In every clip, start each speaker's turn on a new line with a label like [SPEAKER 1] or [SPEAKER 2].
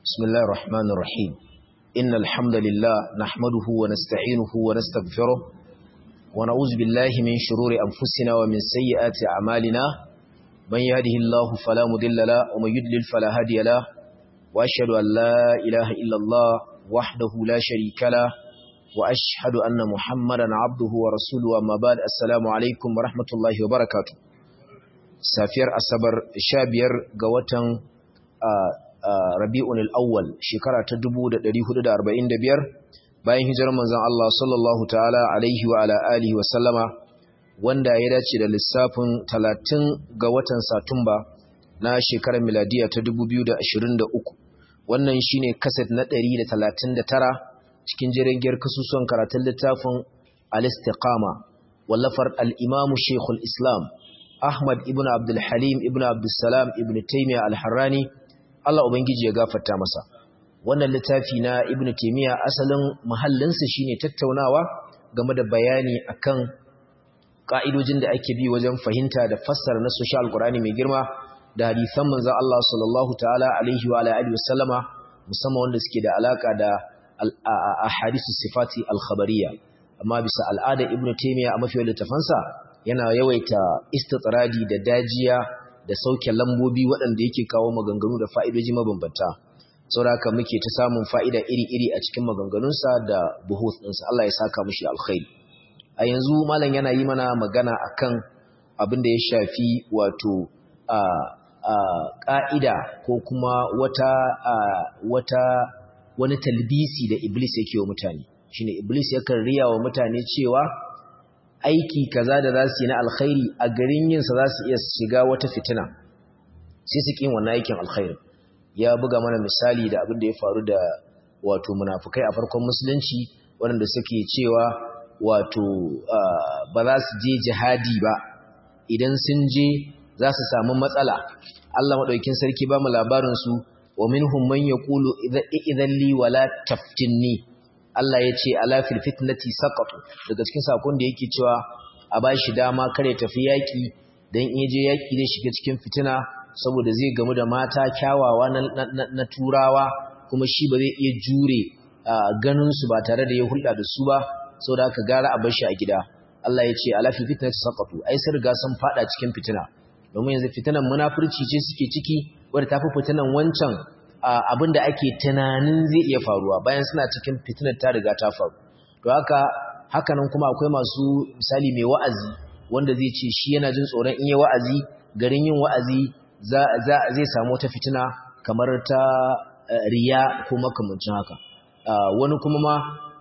[SPEAKER 1] بسم الله الرحمن الرحيم إن الحمد لله نحمده ونستعينه ونستغفره ونعوذ بالله من شرور أنفسنا ومن سيئات أعمالنا من يهده الله فلا مضل له ومن يضلل فلا هادي له وأشهد أن لا إله إلا الله وحده لا شريك له وأشهد أن محمدا عبده ورسوله أما بعد السلام عليكم ورحمة الله وبركاته safiyar asabar sha biyar ga watan rabi'un al'awwal shekara ta 1445 bayan hijirar manzon Allah sallallahu ta'ala alaihi wa ala alihi wa sallama wanda ya dace da lissafin 30 ga watan satumba na shekarar miladiya ta 2023 wannan shine kaset na 139 cikin jirgin kasusuwan karatun littafin al-istiqama wallafar al-imamu shekul islam Ahmad ibn Abdul Halim ibn Abdul Salam ibn Taymiyyah al-Harrani Allah ubangiji ya gafarta masa wannan littafi na Ibn Taymiyyah asalin mahallinsa shine tattaunawa game da bayani akan ka'idojin da ake bi wajen fahimta da fassara na social Qur'ani mai girma da hadisan manzon Allah sallallahu ta'ala alaihi wa alihi wasallama musamman wanda suke da alaka da ahadisu sifati al-khabariyya amma bisa al'ada Ibn Taymiyyah a mafi littafansa yana yawaita istitradi da dajiya da sauke lambobi waɗanda yake kawo maganganu da fa'idoji mabambanta sauraka muke ta samun fa'ida iri-iri a cikin maganganunsa da buhus ɗinsa Allah ya saka mushi alkhairi a yanzu malam yana yi mana magana akan abin da ya shafi wato a ƙa'ida ko kuma wata wata wani talbisi da iblis yake wa mutane shine iblis yakan riya wa mutane cewa aiki kaza da za su yi na alkhairi a garin yinsa za su iya shiga wata fitina sai su ƙin wannan aikin alkhairi ya buga mana misali da abin da ya faru da wato munafukai a farkon musulunci waɗanda suke cewa wato ba za su je jihadi ba idan sun je za su samu matsala Allah maɗaukin sarki ba mu labarinsu wa minhum man yaqulu idan li wala taftinni Allah ya ce ala fil fitnati saqatu daga cikin sakon da yake cewa a bashi dama kare tafi yaki dan in je yaki zai shiga cikin fitina saboda zai gamu da mata kyawawa na, na, turawa kuma shi ba zai iya jure ganin su ba tare da ya hulɗa da su ba saboda haka gara a bashi a gida Allah ya ce ala fil fitnati saqatu ai sun riga sun fada cikin fitina domin yanzu fitinan munafurci ce suke ciki wanda tafi fitinan wancan abin da ake tunanin zai iya faruwa bayan suna cikin fitinar ta riga ta faru to haka hakanan kuma akwai masu misali mai wa'azi wanda zai ce shi yana jin tsoron in yi wa'azi garin yin wa'azi zai samu wata fitina kamar ta riya ko makamancin haka wani kuma ma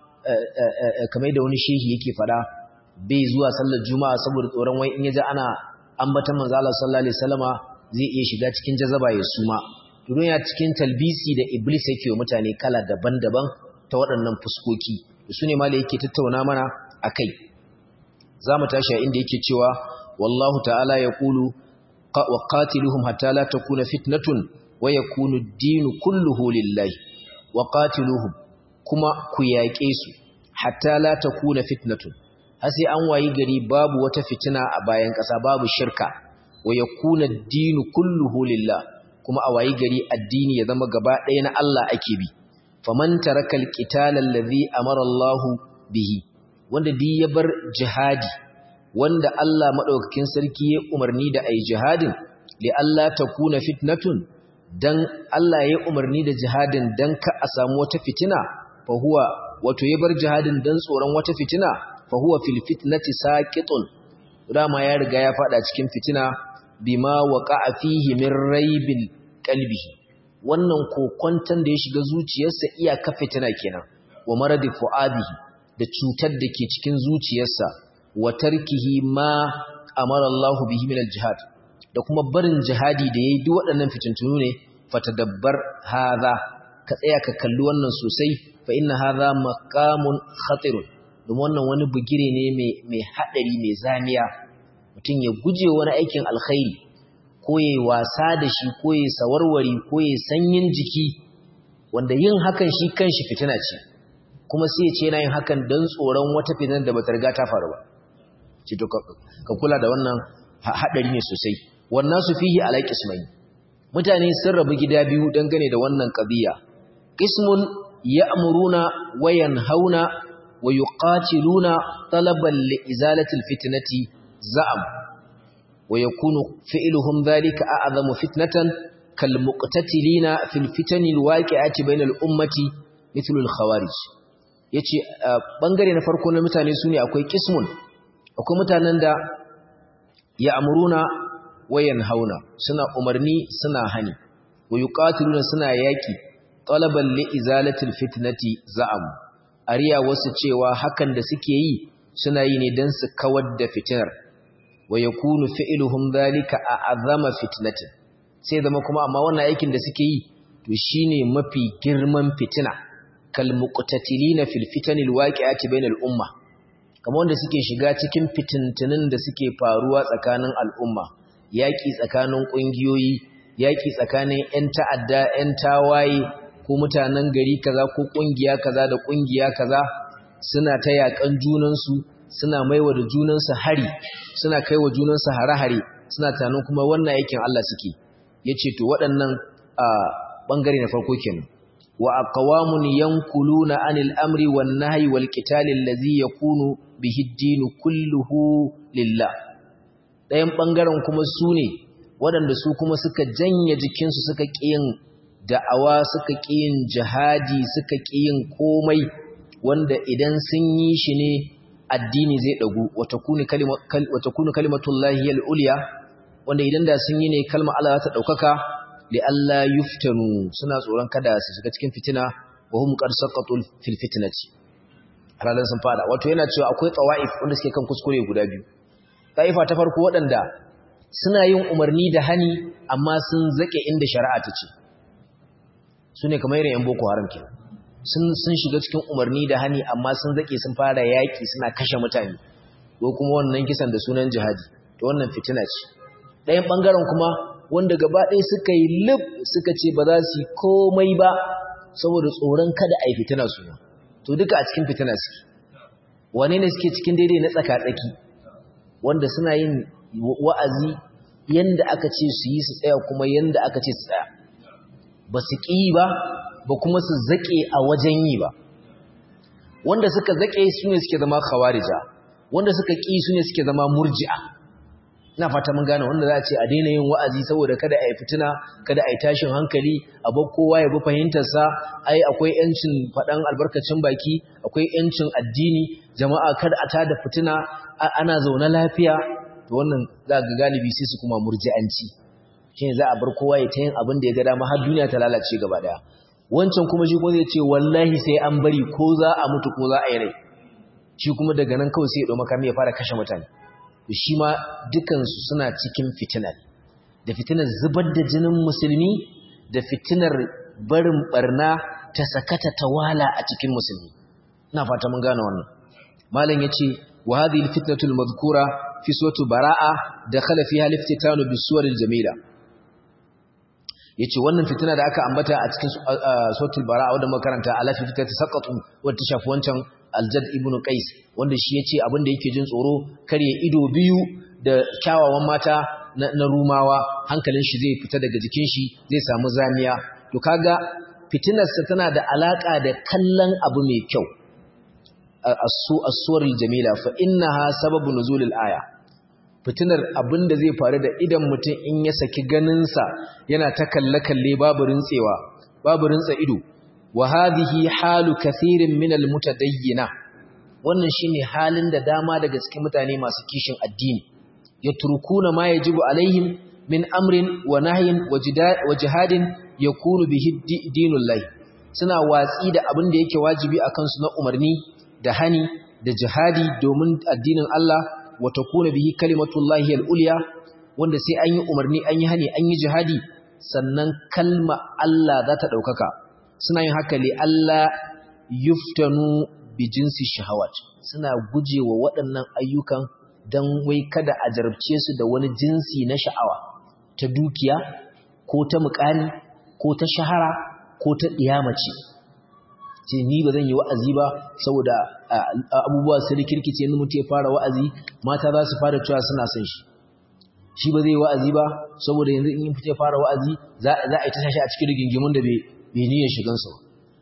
[SPEAKER 1] kamar da wani shehi yake fada bai zuwa sallar juma'a saboda tsoron wai in ya ji ana ambatan manzo Allah sallallahu alaihi wasallama zai iya shiga cikin jazaba ya suma domin ya cikin talbisi da iblis yake wa mutane kala daban-daban ta waɗannan fuskoki su ne ma da yake tattauna mana a kai za mu tashi a inda yake cewa wallahu ta'ala ya kulu wa qatiluhum hatta la takuna fitnatun wa yakunu ad-dinu kulluhu lillahi wa qatiluhum kuma ku yaƙe su hatta la takuna fitnatun har sai an wayi gari babu wata fitina a bayan ƙasa babu shirka wa yakuna ad-dinu kulluhu lillahi kuma a wayi gari addini ya zama gaba ɗaya na Allah ake bi faman tarakal qital allazi amara Allah bihi wanda di ya bar jihadi wanda Allah madaukakin sarki ya umarni da ai jihadin li Allah takuna fitnatun dan Allah ya umarni da jihadin dan ka a samu wata fitina fa huwa wato ya bar jihadin dan tsoron wata fitina fa huwa fil fitnati saqitun dama ya riga ya fada cikin fitina bima waqa'a fihi min raibil qalbihi wannan kokonton da ya shiga zuciyarsa iyaka fitina kenan wa maradi fuadihi da cutar da ke cikin zuciyarsa wa tarkihi ma amara Allah bihi min al-jihad da kuma barin jihadi da yayi duk waɗannan fitintunu ne fatadabbar hadha ka tsaya ka kalli wannan sosai fa inna hadha maqamun khatirun domin wannan wani bugire ne mai mai hadari mai zamiya mutum ya guje wani aikin alkhairi ko ya wasa da shi ko ya sawarwari ko ya sanyin jiki wanda yin hakan shi kanshi fitina ce kuma sai ya ce yana yin hakan don tsoron wata fitinar da bata riga ta faru ba ce to ka kula da wannan haɗari ne sosai wannan su fihi alaƙis mai mutane sun rabu gida biyu dangane da wannan ƙabiya qismun ya'muruna wa yanhauna wa yuqatiluna talaban li izalati alfitnati za'am wa yakunu fi'luhum dhalika a'zamu fitnatan kal muqtatilina fil fitani alwaqi'ati bainal ummati mithlu alkhawarij yace bangare na farko na mutane sune akwai qismun akwai mutanen da ya'muruna wa yanhauna suna umarni suna hani wa yuqatiluna suna yaki talaban li izalatil fitnati za'am ariya wasu cewa hakan da suke yi suna yi ne dan su kawar da fitinar wa yakunu fi'luhum dhalika a'zama fitnatin sai zama kuma amma wannan aikin da suke yi to shine mafi girman fitina kal muqtatilina fil fitanil waqi'ati bainal umma kamar wanda suke shiga cikin fitintunin da suke faruwa tsakanin al'umma yaki tsakanin kungiyoyi yaki tsakanin ƴan ta'adda ƴan tawaye ko mutanen gari kaza ko kungiya kaza da kungiya kaza suna ta yakan junansu suna maiwa da junansu hari suna kaiwa junansu hare-hare suna tunanin kuma wannan aikin Allah suke yace to waɗannan a bangare na farko kenan wa aqwamun yankuluna anil amri wan nahyi wal qitali allazi yakunu bihi ad-din kulluhu lillah dayan bangaren kuma sune waɗanda su kuma suka janye jikinsu suka kiyin da'awa suka kiyin jihadi suka kiyin komai wanda idan sun yi shi ne addini zai dagu wata kunu kalimatullahi al-ulya wanda idan da sun yi ne kalmar Allah za ta daukaka li Allah yuftanu suna tsoron kada su shiga cikin fitina wa hum qad saqatu fil fitnati halalan sun fada wato yana cewa akwai tawaif wanda suke kan kuskure guda biyu taifa ta farko waɗanda suna yin umarni da hani amma sun zake inda shari'a ta ce su ne kamar irin yan boko haram kenan sun sun shiga cikin umarni da hani amma sun zake sun fara yaki suna kashe mutane ko kuma wannan kisan da sunan jihadi to wannan fitina ce ɗayan ɓangaren kuma wanda gaba ɗaya suka yi lif suka ce ba za su yi komai ba saboda tsoron kada a yi fitina su to duka a cikin fitina suke wane ne suke cikin daidai na tsaka-tsaki wanda suna yin wa'azi yanda aka ce su yi su tsaya kuma yanda aka ce su tsaya ba su ƙi ba ba kuma su zaƙe a wajen yi ba wanda suka zaƙe su ne suke zama khawarija wanda suka ƙi su ne suke zama murji'a ina fata mun gane wanda za a ce a daina yin wa'azi saboda kada a yi fitina kada a yi tashin hankali a bar kowa ya bi fahimtarsa ai akwai yancin faɗan albarkacin baki akwai yancin addini jama'a kada a tada fitina ana zaune lafiya to wannan za ga galibi sai su kuma murji'anci shine za a bar kowa ya ta yin abin da ya ga dama har duniya ta lalace gaba daya wancan kuma shi ko zai ce wallahi sai an bari ko za a mutu ko za a yi rai shi kuma daga nan kawai sai ya ɗau makami ya fara kashe mutane shi ma dukansu suna cikin fitina da fitinar zubar da jinin musulmi da fitinar barin barna ta sakata tawala a cikin musulmi ina fata mun gane wannan malam yace wa hadhihi alfitnatu almadhkura fi surati baraa dakhala fiha aliftitanu bisuwar aljamila yace wannan fitina da aka ambata a cikin suratul baraa wanda muka karanta alafi fitati saqatu wanda ta shafi wancan aljad ibn qais wanda shi yace abin da yake jin tsoro kare ido biyu da kyawawan mata na, rumawa hankalin shi zai fita daga jikin shi zai samu zamiya to kaga fitinar sa tana da alaka da kallon abu mai kyau asu as-suwarul jamila fa innaha sababu nuzulil aya fitinar abin da zai faru da idan mutum in ya saki ganin sa yana ta kalle kalle babu rintsewa babu rintsa ido wa hadhihi halu kathirin min almutadayyina wannan shine halin da dama daga cikin mutane masu kishin addini yatrukuna ma yajibu alaihim min amrin wa nahyin wa jihadin yakunu bihi dinullah suna watsi da abin da yake wajibi akan su na umarni da hani da jihadi domin addinin Allah wa takuna bihi kalimatullahi al-ulya wanda sai an yi umarni an yi hani an yi jihadi sannan kalma Allah za ta daukaka suna yin haka li Allah yuftanu bi jinsi shahawat suna gujewa waɗannan ayyukan don wai kada a jarabce su da wani jinsi na sha'awa ta dukiya ko ta mukami ko ta shahara ko ta ɗiyamace ce ni ba zan yi wa'azi ba saboda abubuwa su rikirkice ni mutu ya fara wa'azi mata za su fara cewa suna son shi shi ba zai yi wa'azi ba saboda yanzu in fita ya fara wa'azi za a yi ta shashi a cikin rigingimun da bai niyyar shigansa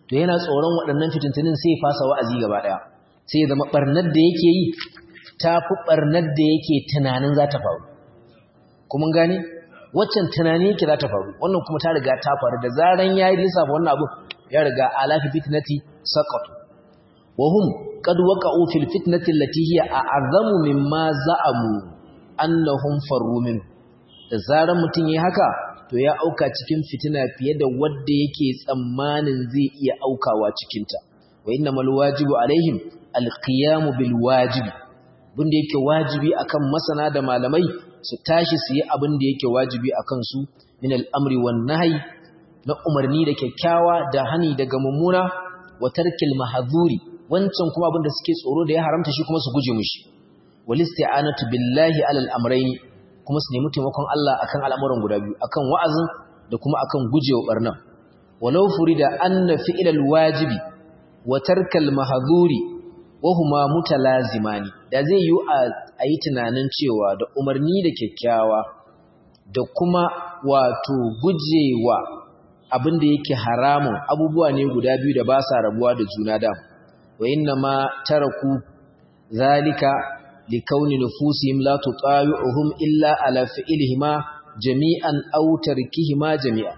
[SPEAKER 1] to yana tsoron waɗannan fitintunin sai ya fasa wa'azi gaba ɗaya sai ya zama ɓarnar da yake yi ta fi ɓarnar da yake tunanin za ta faru kuma gani waccan tunani yake za ta faru wannan kuma ta riga ta faru da zaran ya yi lissafa wannan abu ya riga alafi fitnati saqatu wa hum qad waqa'u fil fitnati allati hiya a'zamu mimma za'amu annahum farru min da zaran mutun yayi haka to ya auka cikin fitina fiye da wanda yake tsammanin zai iya aukawa cikin ta wa innamal wajibu alaihim alqiyamu bil wajibi bunda yake wajibi akan masana da malamai su tashi su yi abin da yake wajibi akan su min al'amri wan nahyi na umarni da kyakkyawa da hani daga mummuna wa tarkil mahzuri wancan kuma abin da suke tsoro da ya haramta shi kuma su guje mushi wal isti'anatu billahi alal amrayn kuma su nemi taimakon Allah akan al'amuran guda biyu akan wa'azin da kuma akan gujewa barna walau furida anna fi'lal wajibi wa tarkal mahzuri wa huma mutalazimani da zai yi a yi tunanin cewa da umarni da kyakkyawa da kuma wato gujewa abin da yake haramun abubuwa ne guda biyu da ba sa rabuwa da juna da wa inna ma taraku zalika likauni nufusihim la tutawi'uhum illa ala fi'lihima jami'an aw tarkihima jami'an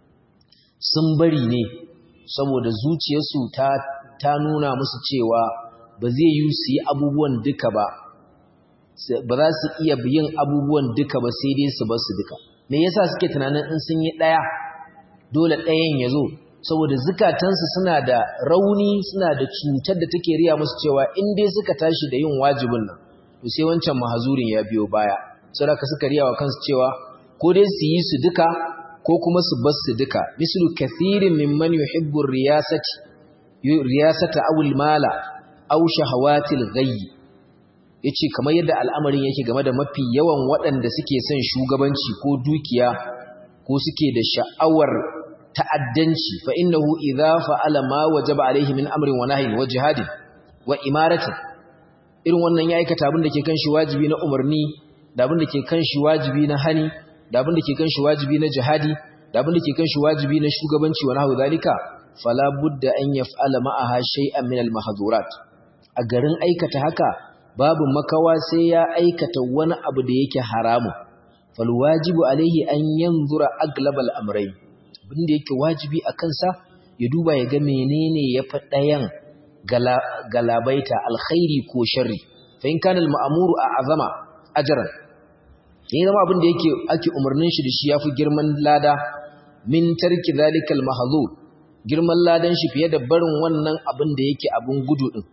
[SPEAKER 1] sun bari ne saboda zuciyarsu ta ta nuna musu cewa ba zai yi su yi abubuwan duka ba ba za su iya yin abubuwan duka ba sai dai su bar su duka me yasa suke tunanin in sun yi daya dole ɗayan ya zo saboda zukatansu suna da rauni suna da cutar da take riya musu cewa in dai suka tashi da yin wajibin nan to sai wancan mahazurin ya biyo baya saboda suka riya wa kansu cewa ko dai su yi su duka ko kuma su bar su duka mislu kathirin mimman yuhibbu riyasati riyasata aw mala aw shahawatil ghayyi yace kamar yadda al'amarin yake game da mafi yawan waɗanda suke son shugabanci ko dukiya ko suke da sha'awar ta'addanci fa innahu idza fa'ala ma wajaba alaihi min amrin wa nahyin wa jihadin wa imaratin irin wannan ya aikata abin da ke kan shi wajibi na umarni da abin da ke kan shi wajibi na hani da abin da ke kan shi wajibi na jihadi da abin da ke kan shi wajibi na shugabanci wa nahwu zalika fala budda an yaf'ala ma'aha shay'an min al-mahdhurat a garin aikata haka babu makawa sai ya aikata wani abu da yake haramu fal wajibu alaihi an yanzura aglabal amrayn abinda yake wajibi a kansa ya duba ya ga menene ya fi ɗayan galabaita alkhairi ko sharri fa in kana al-ma'muru a'zama ajran yayin zama abin da yake ake umarnin shi da shi yafi girman lada min tarki zalikal mahzur girman ladan shi fiye da barin wannan abin da yake abin gudu din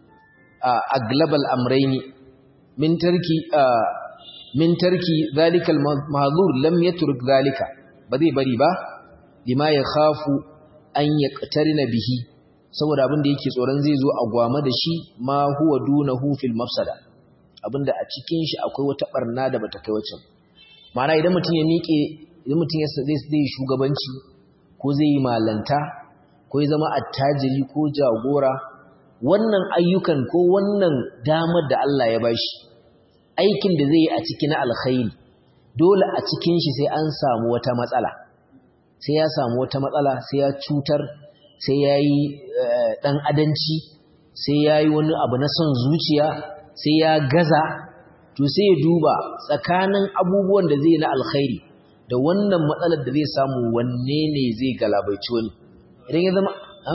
[SPEAKER 1] a global amrayni min tarki min tarki zalikal mahzur lam yatruk zalika ba zai bari ba lima ya khafu an yaqtarina bihi saboda abin da yake tsoron zai zo a gwama da shi ma huwa dunahu fil mafsada abinda a cikin shi akwai wata barna da bata kai wacce ma'ana idan mutum ya miƙe idan mutum ya zai zai shugabanci ko zai yi malanta ko ya zama attajiri ko jagora wannan ayyukan ko wannan damar da Allah ya bashi aikin da zai yi a cikin alkhairi dole a cikin shi sai an samu wata matsala sai ya samu wata matsala sai ya cutar sai ya yi ɗan adanci sai ya yi wani abu na son zuciya sai ya gaza to sai ya duba tsakanin abubuwan da zai na alkhairi da wannan matsalar da zai samu wanne ne zai galabaici wani idan ya zama a?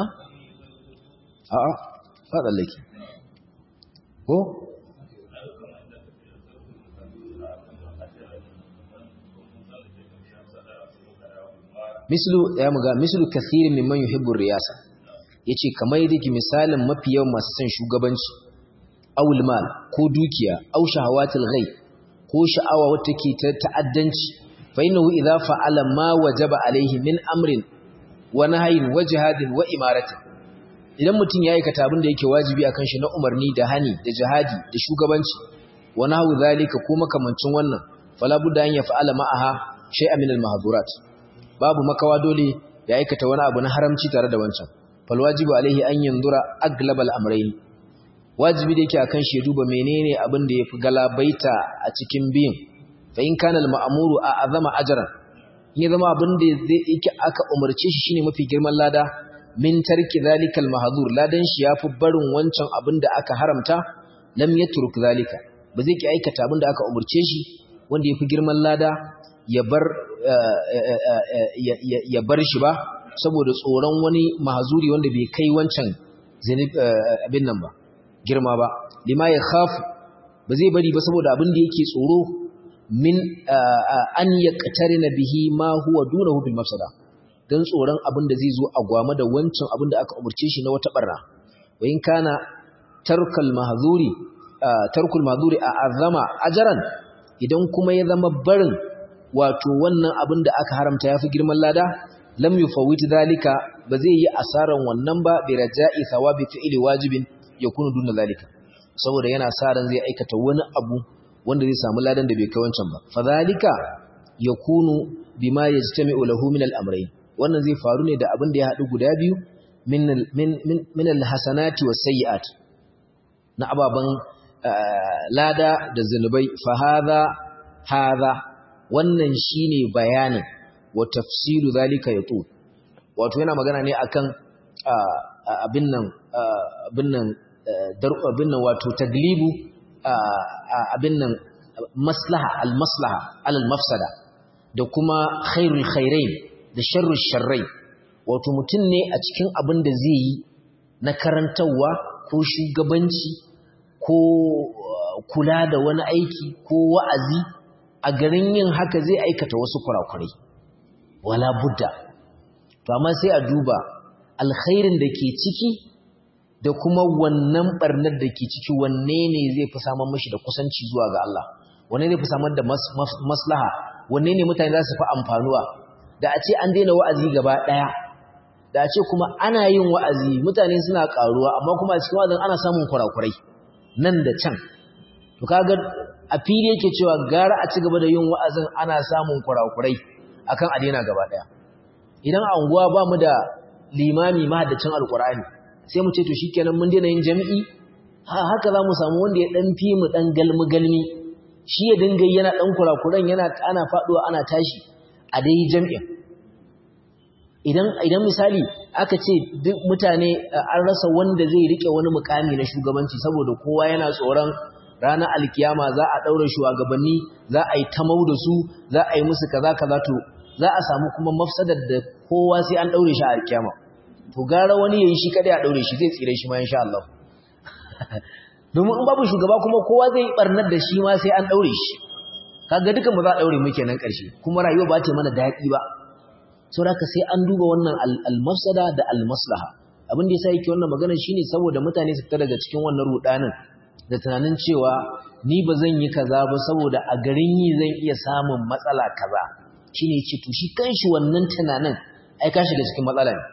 [SPEAKER 1] a a faɗallaki ko? mislu ya muga mislu kathirin mimman yuhibbu riyasa yace kamar yake misalin mafi yawan masu son shugabanci awul mal ko dukiya aw shahawatil ghaib ko sha'awa wata ke ta ta'addanci fa innahu idza fa'ala ma wajaba alaihi min amrin wa nahyin wa jihadin wa imaratin idan mutum ya aikata abin da yake wajibi akan shi na umarni da hani da jihadi da shugabanci wa nahwu zalika ko makamancin wannan fala budda an yaf'ala ma'aha shay'an min al-mahdhurat babu makawa dole ya aikata wani abu na haramci tare da wancan fal wajibu alaihi an yanzura aglabal amrayn wajibi da yake akan shi duba menene abin da yafi galabaita a cikin biyin fa in kana al ma'muru a azama ajran in ya zama abin da zai yake aka umarce shi shine mafi girman lada min tarki zalika al-mahzur ladan shi yafi barin wancan abin da aka haramta lam yatruk zalika ba zai ki aikata abin da aka umurce shi wanda yafi girman lada ya bar ya bar shi ba saboda tsoron wani mahzuri wanda bai kai wancan abin nan ba girma ba lima ya khafu ba zai bari ba saboda abin da yake tsoro min an yaqtarina bihi ma huwa dunahu bil mafsada dan tsoron abin da zai zo a gwama da wancan abin da aka umurce shi na wata barna wa in kana tarkal mahzuri tarkul mahzuri a azama ajran idan kuma ya zama barin wato wannan abin da aka haramta yafi girman lada lam yufawwit zalika ba zai yi asaran wannan ba bi raja'i thawabi fi'li wajibin yakunu duna zalika saboda yana sa ran zai aikata wani abu wanda zai samu ladan da bai kai wancan ba fadhalika yakunu bima yajtami'u lahu min al-amrayn wannan zai faru ne da abin da ya hadu guda biyu min min min al-hasanati was-sayyi'at na ababan lada da zanubai fa hadha hadha wannan shine bayanin wa tafsilu zalika yatu wato yana magana ne akan abin nan abin nan abin nan wato taglibu abin nan maslaha al-maslaha alal mafsada da kuma khairul khairain da sharrul sharrai wato mutum ne a cikin abin da zai yi na karantarwa ko shugabanci ko kula da wani aiki ko wa'azi a garin yin haka zai aikata wasu kurakurai wala budda to amma sai a duba alkhairin da ke ciki da kuma wannan barnar da ke ciki wanne ne zai fi samar mashi da kusanci zuwa ga Allah wanne zai fi samar da maslaha wanne ne mutane za su fi amfanuwa da a ce an daina wa'azi gaba ɗaya da a ce kuma ana yin wa'azi mutane suna ƙaruwa amma kuma a cikin wa'azin ana samun kurakurai nan da can to kaga a fili yake cewa gara a ci gaba da yin wa'azin ana samun kurakurai akan a daina gaba ɗaya idan a unguwa ba mu da limami mahaddacin alkur'ani sai mu ce to shikenan mun daina yin jami'i haka za mu samu wanda ya dan fi mu dan galmi galmi shi ya dinga yana dan kurakuran yana ana faduwa ana tashi a dai jami'in idan idan misali aka ce duk mutane an rasa wanda zai rike wani mukami na shugabanci saboda kowa yana tsoron ranar alkiyama za a daura shugabanni za a yi tamau da su za a yi musu kaza kaza to za a samu kuma mafsadar da kowa sai an daure shi a alkiyama to gara wani yayi shi kada ya daure shi zai tsire shi ma insha Allah domin in babu shugaba kuma kowa zai barnar da shi ma sai an daure shi kaga dukan mu za a daure mu kenan karshe kuma rayuwa ba ta mana daɗi ba saboda sai an duba wannan al-mafsada da al-maslaha abin da yasa yake wannan magana shine saboda mutane su fita daga cikin wannan rudanin da tunanin cewa ni ba zan yi kaza ba saboda a garin yi zan iya samun matsala kaza shine yace to shi kanshi wannan tunanin ai ka shiga cikin matsala ne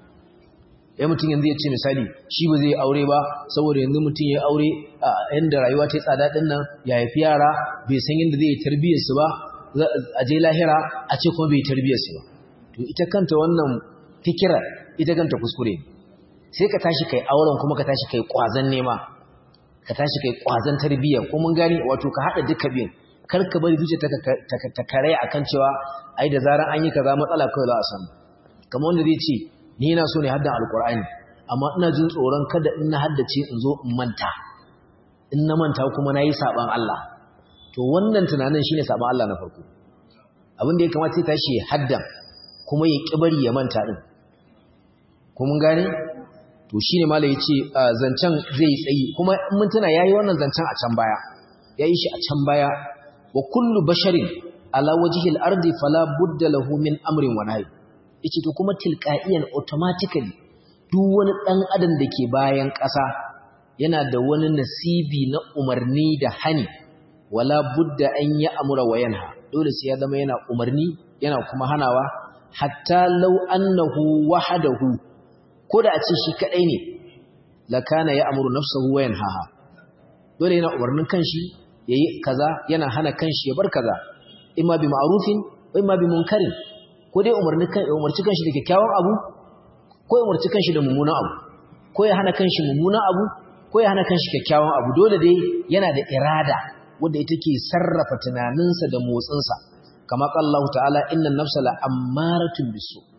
[SPEAKER 1] ya mutum yanzu ya ce misali shi ba zai yi aure ba saboda yanzu mutum ya aure yadda rayuwa ta yi tsada ɗin nan ya haifi yara bai san yadda zai yi tarbiyyarsu ba a je lahira a ce kuma bai yi tarbiyyarsu ba to ita kanta wannan fikira ita kanta kuskure sai ka tashi kai auren kuma ka tashi kai kwazan nema ka tashi kai kwazan tarbiyya ko mun gani wato ka haɗa duka biyun kar ka bari zuciya ta kare akan cewa ai da zaran an yi kaza matsala kawai za a samu kamar wanda zai ce ni yana so ne haddan alkur'ani amma ina jin tsoron kada in na haddace in zo in manta in na manta kuma na yi saɓan Allah to wannan tunanin shine saɓan Allah na farko abin da ya kamata sai tashi haddan kuma ya ƙibari ya manta ɗin ko mun gane to shine malai ya ce zancen zai yi tsayi kuma in mun tuna yayi wannan zancen a can baya ya yi shi a can baya wa kullu basharin ala wajhil ardi fala budda lahu min amrin wa nahy yace to kuma tilqa'iyan automatically duk wani dan adam da ke bayan ƙasa yana da wani nasibi na umarni da hani wala budda an ya amura wa yanha dole sai ya zama yana umarni yana kuma hanawa hatta law annahu wahdahu ko da a ce shi kadai ne la kana ya amuru nafsuhu wa yanhaha dole yana umarnin kanshi yayi kaza yana hana kanshi ya bar kaza imma bi ma'rufin wa imma bi munkarin ko dai umarni kan umarci kanshi da kyakkyawan abu ko ya umarci kanshi da mummunan abu ko ya hana kanshi mummunan abu ko ya hana kanshi kyakkyawan abu dole dai yana da irada wanda ita ke sarrafa tunaninsa da motsinsa kama Allah ta'ala innan nafsa la ammaratun bisu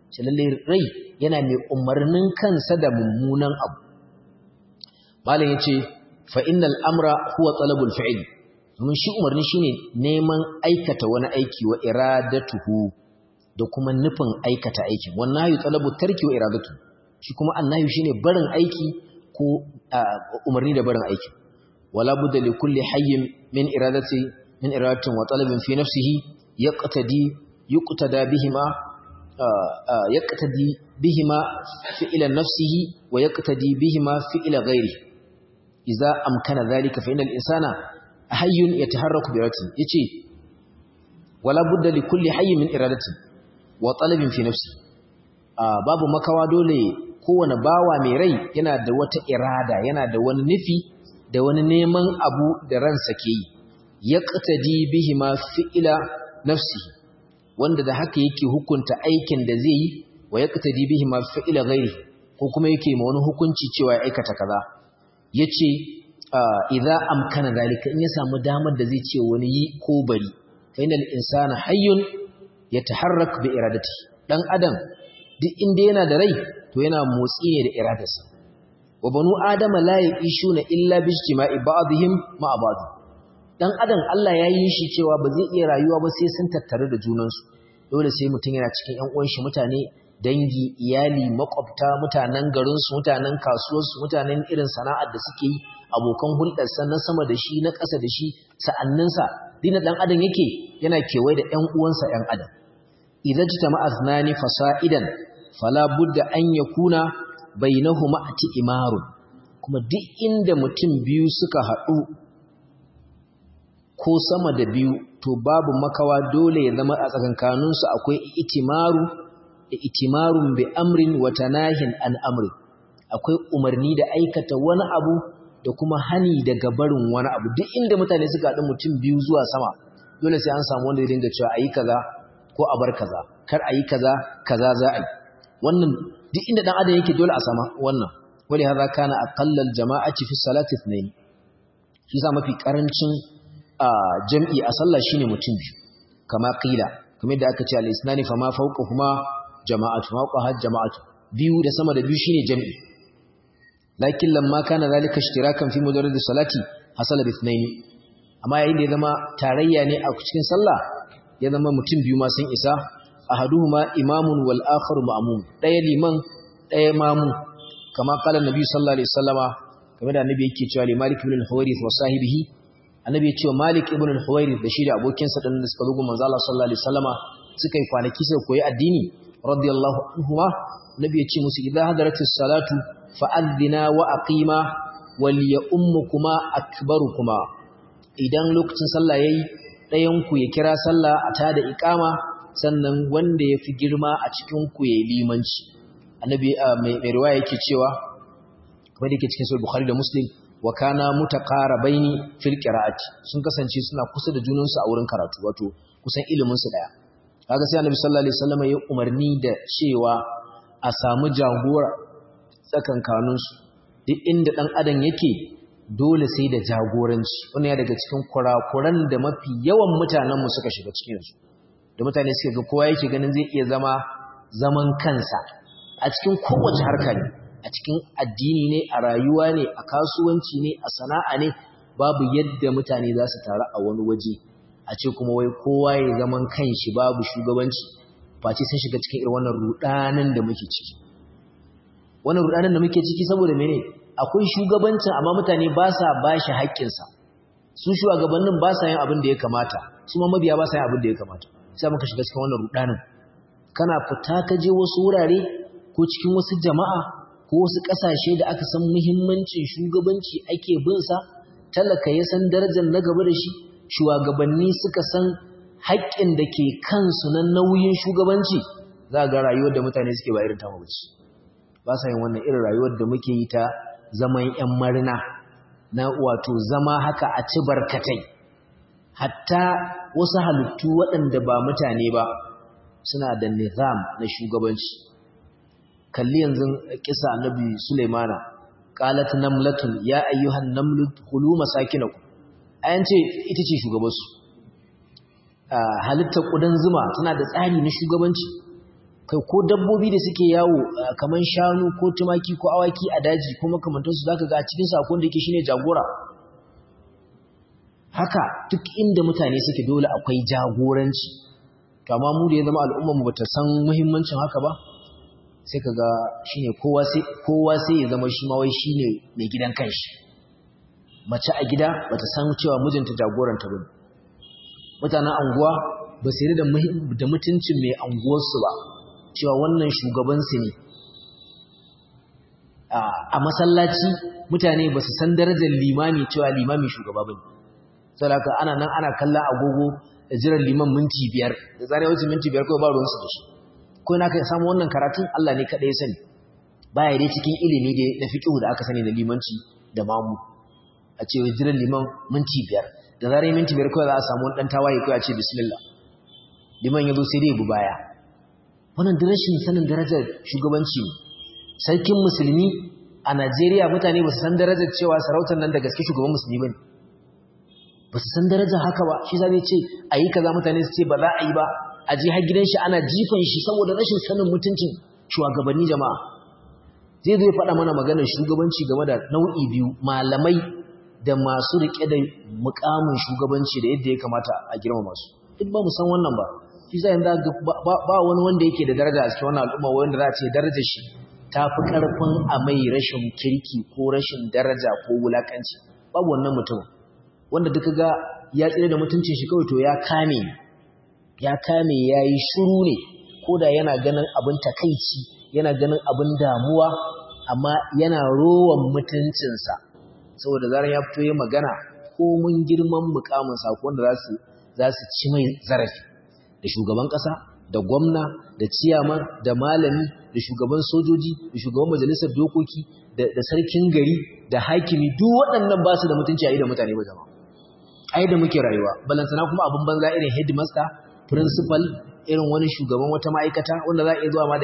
[SPEAKER 1] shi lalle rai yana mai umarnin kansa da mummunan abu malam yace fa innal amra huwa talabul fi'l domin shi umarni shine neman aikata wani aiki wa iradatuhu da kuma nufin aikata aikin wannan hayu talabu tarki wa iradatu shi kuma annahi shine barin aiki ko umarni da barin aiki wala budda li kulli hayyin min iradati min iradatin wa talabin fi nafsihi yaqtadi yuqtada bihima yaqtadi bihima fi'la nafsihi wa yaqtadi bihima fi'la ghairi idza amkana dhalika fa innal insana hayyun yataharraku bi iradatin yace wala budda li kulli hayyin min iradatin wa talabin fi nafsi babu makawa dole kowane bawa mai rai yana da wata irada yana da wani nufi da wani neman abu da ransa ke yi yaqtadi bihi ma fi'ila nafsi wanda da haka yake hukunta aikin da zai yi wa yaqtadi bihi ma fi'ila ghairi ko kuma yake ma wani hukunci cewa ya aikata kaza yace idza amkana zalika in ya samu damar da zai ce wani yi ko bari fa inal insana hayyun yataharrak bi iradati dan adam duk inda yana da rai to yana motsi ne da iradarsa wa banu adama la yishuna illa bi ijtima'i ba'dihim ma'a ba'd dan adam Allah ya yi shi cewa ba zai iya rayuwa ba sai sun tattare da junansu dole sai mutum yana cikin ƴan uwan shi mutane dangi iyali makwabta mutanen garin su mutanen kasuwar su mutanen irin sana'ar da suke yi abokan hulɗar sa na sama da shi na ƙasa da shi sa'anninsa dina dan adam yake yana kewaye da ƴan uwansa ƴan adam idza jitama'a athnani fasa'idan fala budda an yakuna bainahuma imarun kuma duk inda mutum biyu suka haɗu ko sama da biyu to babu makawa dole ya zama a tsakankanin su akwai itimaru itimarun bi amrin wa tanahin an amri akwai umarni da aikata wani abu da kuma hani daga barin wani abu duk inda mutane suka haɗu mutum biyu zuwa sama dole sai an samu wanda ya dinga cewa ayi kaza ko a bar kaza kar ayi kaza kaza za a yi wannan duk inda dan adam yake dole a sama wannan wali hadha kana aqallal jama'ati fi salati ithnain shi sa mafi karancin jam'i a sallah shine mutum biyu kama qila kamar da aka ce al isnani fama fawqahuma jama'atu fawqaha jama'atu biyu da sama da biyu shine jam'i lakin lamma kana zalika ishtirakan fi mujarrad salati hasala bi ithnain amma yayin da ya zama tarayya ne a cikin sallah ya zama mutum biyu ma sun isa ahaduhuma imamun wal akharu ma'mum daya liman daya mamu kama kala nabi sallallahu alaihi wasallama kamar da annabi yake cewa malik ibn al-huwairith wa sahibihi annabi ya ce malik ibn al-huwairith da shi da abokinsa dan da suka zo manzo Allah sallallahu alaihi wasallama suka yi kwanaki suka koyi addini radiyallahu anhuma nabi ya ce musu idza hadaratis salatu fa'adhina wa aqima wal ya'ummukuma akbarukuma idan lokacin sallah yayi ɗayan ku ya kira sallah a tada iqama sannan wanda ya fi girma a cikin ku ya limanci annabi mai riwaya yake cewa kamar yake cikin sahih bukhari da muslim wa kana mutaqarabaini fil qira'ati sun kasance suna kusa da junansu a wurin karatu wato kusan ilimin su daya kaga sai annabi sallallahu alaihi wasallam ya umarni da cewa a samu jagora tsakankanin su duk inda dan adam yake dole sai da jagoranci wannan ya daga cikin kurakuran da mafi yawan mutanen mu suka shiga cikin su da mutane suka ga kowa yake ganin zai iya zama zaman kansa a cikin kowace harka ne a cikin addini ne a rayuwa ne a kasuwanci ne a sana'a ne babu yadda mutane za su taru a wani waje a ce kuma wai kowa ya zaman kanshi babu shugabanci face sun shiga cikin irin wannan rudanin da muke ciki wannan rudanin da muke ciki saboda mene akwai shugabancin amma mutane ba sa bashi haƙƙinsa su shugabannin ba sa yin abin da ya kamata su ma mabiya ba sa yin abin da ya kamata sai muka shiga cikin wannan rudanin kana fita ka je wasu wurare ko cikin wasu jama'a ko wasu ƙasashe da aka san muhimmancin shugabanci ake bin sa talaka ya san darajar na gaba da shi shugabanni suka san haƙƙin da ke kansu na nauyin shugabanci za ga rayuwar da mutane suke ba irin ta mabaci ba sa yin wannan irin rayuwar da muke yi ta zaman ƴan marina na wato zama haka a ci barkatai hatta wasu halittu waɗanda ba mutane ba suna da nizam na shugabanci kalli yanzu kisa annabi Sulaimana qalat namlatun ya ayyuhan namlu khulu masakinakum ayan ce ita ce shugabansu halittar kudan zuma tana da tsari na shugabanci kai ko dabbobi da suke yawo kamar shanu ko tumaki ko awaki a daji ko makamantansu za ka ga a cikin sakon da yake shine jagora haka duk inda mutane suke dole akwai jagoranci to amma mu da ya zama al'ummar mu bata san muhimmancin haka ba sai kaga shine kowa sai kowa sai ya zama shi ma wai shine mai gidan kanshi mace a gida bata san cewa mijinta jagoranta bane mutanen anguwa ba su da da mutuncin mai anguwar su ba cewa wannan shugaban su ne a masallaci mutane ba su san darajar limami cewa limami shugaba bane saboda ana nan ana kallon agogo da jiran liman minti biyar da zane wuce minti biyar kawai ba ruwansu da shi ko na kai samu wannan karatun Allah ne kaɗai ya sani baya dai cikin ilimi da na fiqhu da aka sani da limanci da mamu a ce jiran liman minti biyar da zarar minti biyar kawai za a samu dan tawaye kawai a ce bismillah liman ya zo sai dai bu baya wannan rashin sanin darajar shugabanci ne sarkin musulmi a Najeriya mutane ba su san darajar cewa sarautar nan da gaske shugaban musulmi bane ba su san darajar haka ba shi zai ce a yi kaza mutane su ce ba za a yi ba a ji har gidan shi ana jifan shi saboda rashin sanin mutuncin shugabanni jama'a zai zai faɗa mana maganar shugabanci game da nau'i biyu malamai da masu riƙe da mukamin shugabanci da yadda ya kamata a girma masu duk ba mu san wannan ba shi zai yanzu ba wani wanda yake da daraja a cikin wannan al'umma wanda za a ce darajar shi ta fi ƙarfin a mai rashin kirki ko rashin daraja ko wulaƙanci babu wannan mutum wanda duka ga ya tsire da mutuncin shi kawai to ya kame ya kame ya yi shuru ne ko da yana ganin abin takaici yana ganin abin damuwa amma yana rowan mutuncinsa saboda zarar ya fito ya magana ko mun girman mukaminsa ko wanda za su ci mai zarafi da shugaban ƙasa da gwamna da ciyaman da malami da shugaban sojoji da shugaban majalisar dokoki da sarkin gari da hakimi duk waɗannan ba su da mutunci a idan mutane ba jama'a ai da muke rayuwa balantana kuma abin banza irin headmaster principal irin wani shugaban wata ma'aikata wanda za a iya zuwa ma da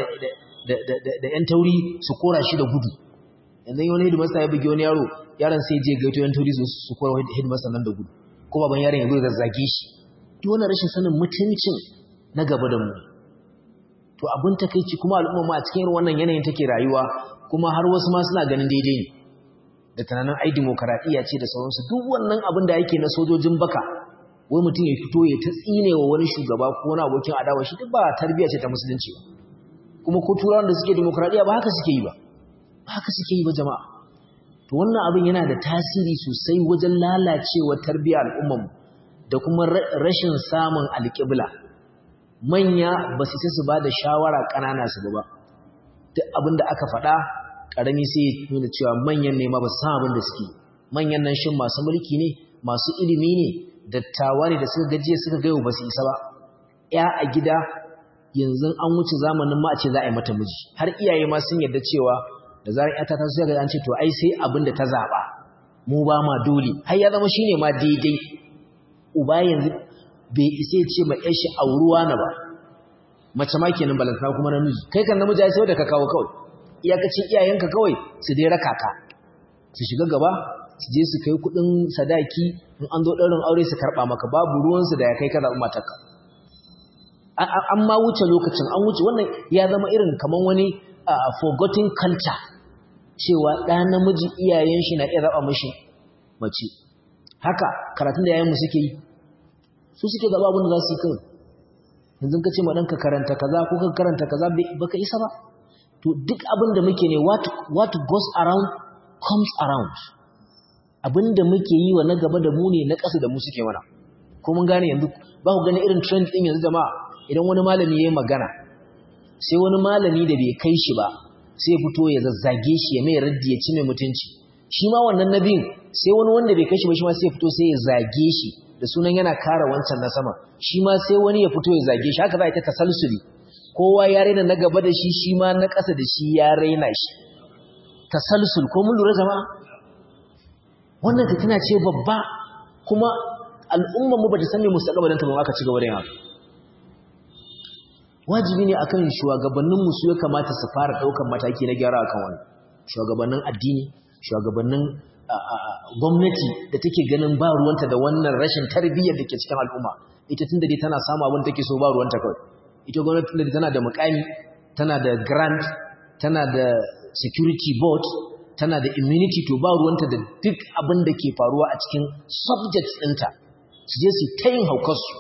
[SPEAKER 1] da yan tauri su kora shi da gudu yanzu wani headmaster ya bugi wani yaro yaron sai je gaito yan tauri su kora headmaster nan da gudu ko baban yaron ya zo ya zazzage shi duk wannan rashin sanin mutuncin na gaba da mu to abin takeici kuma al'umma ma a cikin irin wannan yanayin take rayuwa kuma har wasu ma suna ganin daidai ne da tunanin ai demokaradiyya ce da sauransu duk wannan abin da yake na sojojin baka wai mutum ya fito ya ta tsine wa wani shugaba ko wani abokin adawa shi duk ba tarbiyya ce ta musulunci ba kuma ko turawan da suke demokaradiyya ba haka suke yi ba ba haka suke yi ba jama'a to wannan abin yana da tasiri sosai wajen lalacewar tarbiyyar al'ummar mu da kuma rashin samun alƙibla manya ba su sai su ba da shawara ƙanana su ba duk abin da aka faɗa ƙarami sai ya nuna cewa manyan ne ma ba san abin da suke manyan nan shin masu mulki ne masu ilimi ne dattawa ne da suka gajiya suka gayo ba su isa ba ya a gida yanzu an wuce zamanin ma a ce za a yi mata miji har iyaye ma sun yarda cewa da zarar ya ta taso ga an ce to ai sai abin da ta zaba mu ba ma dole har ya zama shine ma daidai uba yanzu bai isa ya ce ma ƴar shi auruwa na ba mace ma kenan balantana kuma namiji kai kan namiji ai sai da ka kawo kawai iyakacin iyayenka kawai su dai raka ka su shiga gaba su je su kai kudin sadaki in an zo ɗaurin aure su karɓa maka babu ruwansu da ya kai ka zaɓi matarka an ma wuce lokacin an wuce wannan ya zama irin kamar wani forgotten culture cewa ɗa namiji iyayen shi na iya zaɓa mashi mace haka karatun da yayin mu suke yi su suke zaɓa abin da za su yi kawai yanzu ka ce ma ɗanka karanta kaza ko ka karanta kaza baka isa ba to duk abin da muke ne what goes around comes around abin da muke yi wa na gaba da mu ne na ƙasa da mu suke mana ko mun gane yanzu ba ku gani irin trend ɗin yanzu jama'a idan wani malami ya yi magana sai wani malami da bai kai shi ba sai ya fito ya zazzage shi ya mai raddi ya ci mai mutunci shi ma wannan nabin sai wani wanda bai kai shi ba shi ma sai ya fito sai ya zage shi da sunan yana kara wancan na sama shi ma sai wani ya fito ya zage shi haka za a ta tasalsuli kowa ya raina na gaba da shi shi ma na ƙasa da shi ya raina shi tasalsul ko mun lura jama'a wannan fitina ce babba kuma al'ummar mu bata san me mustaqbalin ta ba aka ci gaba da yawa wajibi ne akan shugabannin mu su ya kamata su fara daukan mataki na gyara akan wannan shugabannin addini shugabannin gwamnati da take ganin ba ruwanta da wannan rashin tarbiyyar da ke cikin al'umma ita tunda dai tana samu abin take so ba ruwanta kawai ita gwamnati da tana da mukami tana da grant tana da security board tana da immunity to ba ruwanta da duk abin da ke faruwa a cikin subjects ɗinta su je su ta yin haukarsu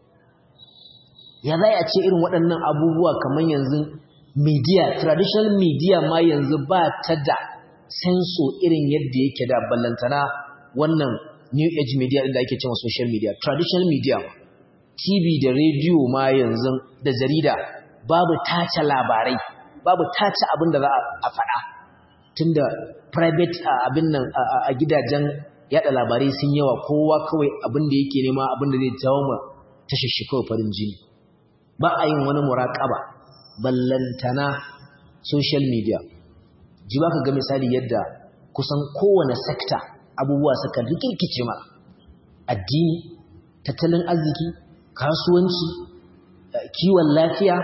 [SPEAKER 1] ya za a ce irin waɗannan abubuwa kamar yanzu media traditional media ma yanzu ba ta da senso irin yadda yake da ballantana wannan new age media inda ake cewa social media traditional media tv da radio ma yanzu da jarida babu tace labarai babu tace abin da za a faɗa tunda private abin nan a gidajen yada labarai sun yawa kowa kawai abin da yake nema abin da zai jawo ma tashashi kawai farin jini ba a yin wani muraƙaba ballantana social media ji ba ka ga misali yadda kusan kowane sekta abubuwa suka rikirkice ma addini tattalin arziki kasuwanci kiwon lafiya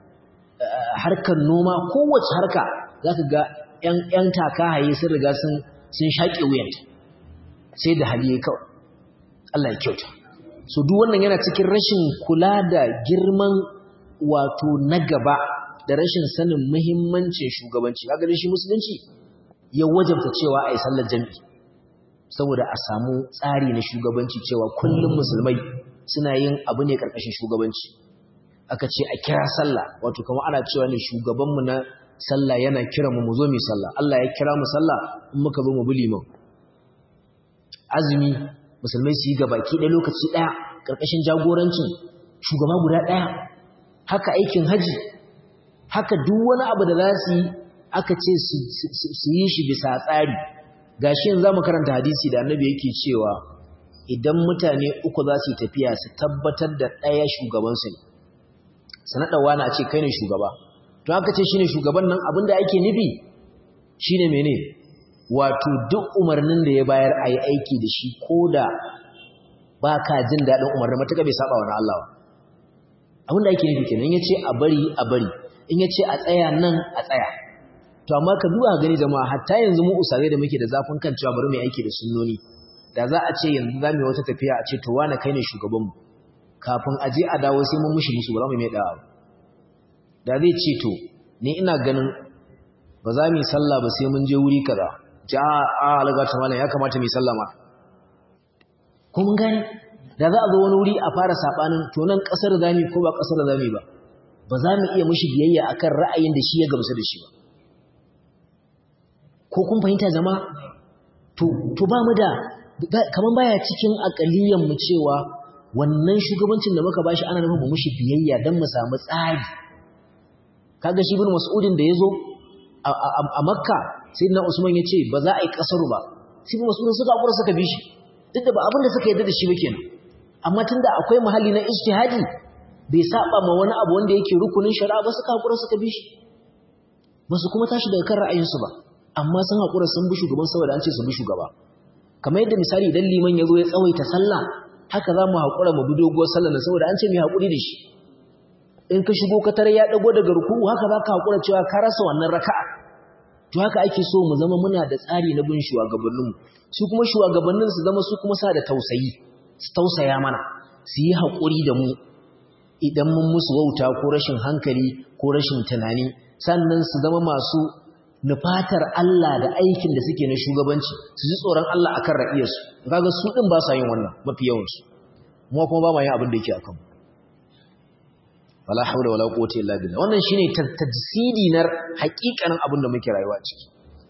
[SPEAKER 1] harkar noma kowace harka za ka ga 'yan takahaye sun riga sun shaƙe wuyanta sai da hali kawai Allah ya kyauta so duk wannan yana cikin rashin kula da girman wato na gaba da rashin sanin muhimmancin shugabanci kaga shi musulunci ya wajabta cewa ai sallar jami'i saboda a samu tsari na shugabanci cewa kullum musulmai suna yin abu ne karkashin shugabanci aka ce a kira sallah wato kamar ana cewa ne shugabanmu na sallah yana kira mu mu zo mu sallah Allah ya kira mu sallah in muka zo mu bi liman azumi musulmai su yi gabaki ɗaya lokaci ɗaya ƙarƙashin jagorancin shugaba guda ɗaya haka aikin haji haka duk wani abu da za su yi aka ce su yi shi bisa tsari gashi yanzu za mu karanta hadisi da annabi yake cewa idan mutane uku za su yi tafiya su tabbatar da ɗaya shugabansu ne su naɗa wani a ce kai ne shugaba to haka ce shi ne shugaban nan abin da ake nufi shi ne mene wato duk umarnin da ya bayar a yi aiki da shi ko da ba ka jin daɗin umarnin matuƙa bai saba wani Allah abinda ake nufi kenan in ya ce a bari a bari in ya ce a tsaya nan a tsaya to amma ka duba gani jama'a hatta yanzu mu usare da muke da zafin kan cewa bari mu aiki da sunnoni da za a ce yanzu za mu yi wata tafiya a ce to wani kai ne shugabanmu kafin a je a dawo sai mun mushi musu ba za mu mai dawa da zai ce to ni ina ganin ba za mu yi sallah ba sai mun je wuri kaza ja a alaga ta malam ya kamata mu yi sallah ma ko mun gane da za a zo wani wuri a fara sabanin to nan kasar zami ko ba kasar zami ba ba za mu iya mushi biyayya akan ra'ayin da shi ya gamsu da shi ba ko kun fahimta zama to to ba mu da kaman baya cikin akaliyan mu cewa wannan shugabancin da muka bashi ana nufin mu mushi biyayya dan mu samu tsari kaga shi bin mas'udin da yazo a makka sayyidina usman yace ba za a yi kasaru ba sai bin mas'udin suka hakura suka bi shi duk da ba abin da suka yarda da shi ba kenan amma tunda akwai mahalli na ijtihadi bai saba ma wani abu wanda yake rukunin shari'a ba suka hakura suka bi shi ba su kuma tashi daga kan ra'ayinsu ba amma sun hakura sun bi shugaban saboda an ce su bi shugaba kamar yadda misali idan liman ya zo ya tsawaita sallah haka za mu haƙura mu bi doguwar sallah saboda an ce mu haƙuri da shi in ka shigo ka tare ya dago daga ruku'u haka za ka haƙura cewa ka rasa wannan raka'a to haka ake so mu zama muna da tsari na bin shugabanninmu su kuma shugabannin su zama su kuma sa da tausayi su tausaya mana su yi haƙuri da mu idan mun musu wauta ko rashin hankali ko rashin tunani sannan su zama masu nufatar Allah da aikin da suke na shugabanci su ji tsoron Allah akan ra'iyarsu kaga su din ba sa yin wannan mafi yawansu mu kuma ba ma yin abin da yake akan wala hawla wala quwwata illa billah wannan shine tajsidi nar haƙiƙanin abin da muke rayuwa ciki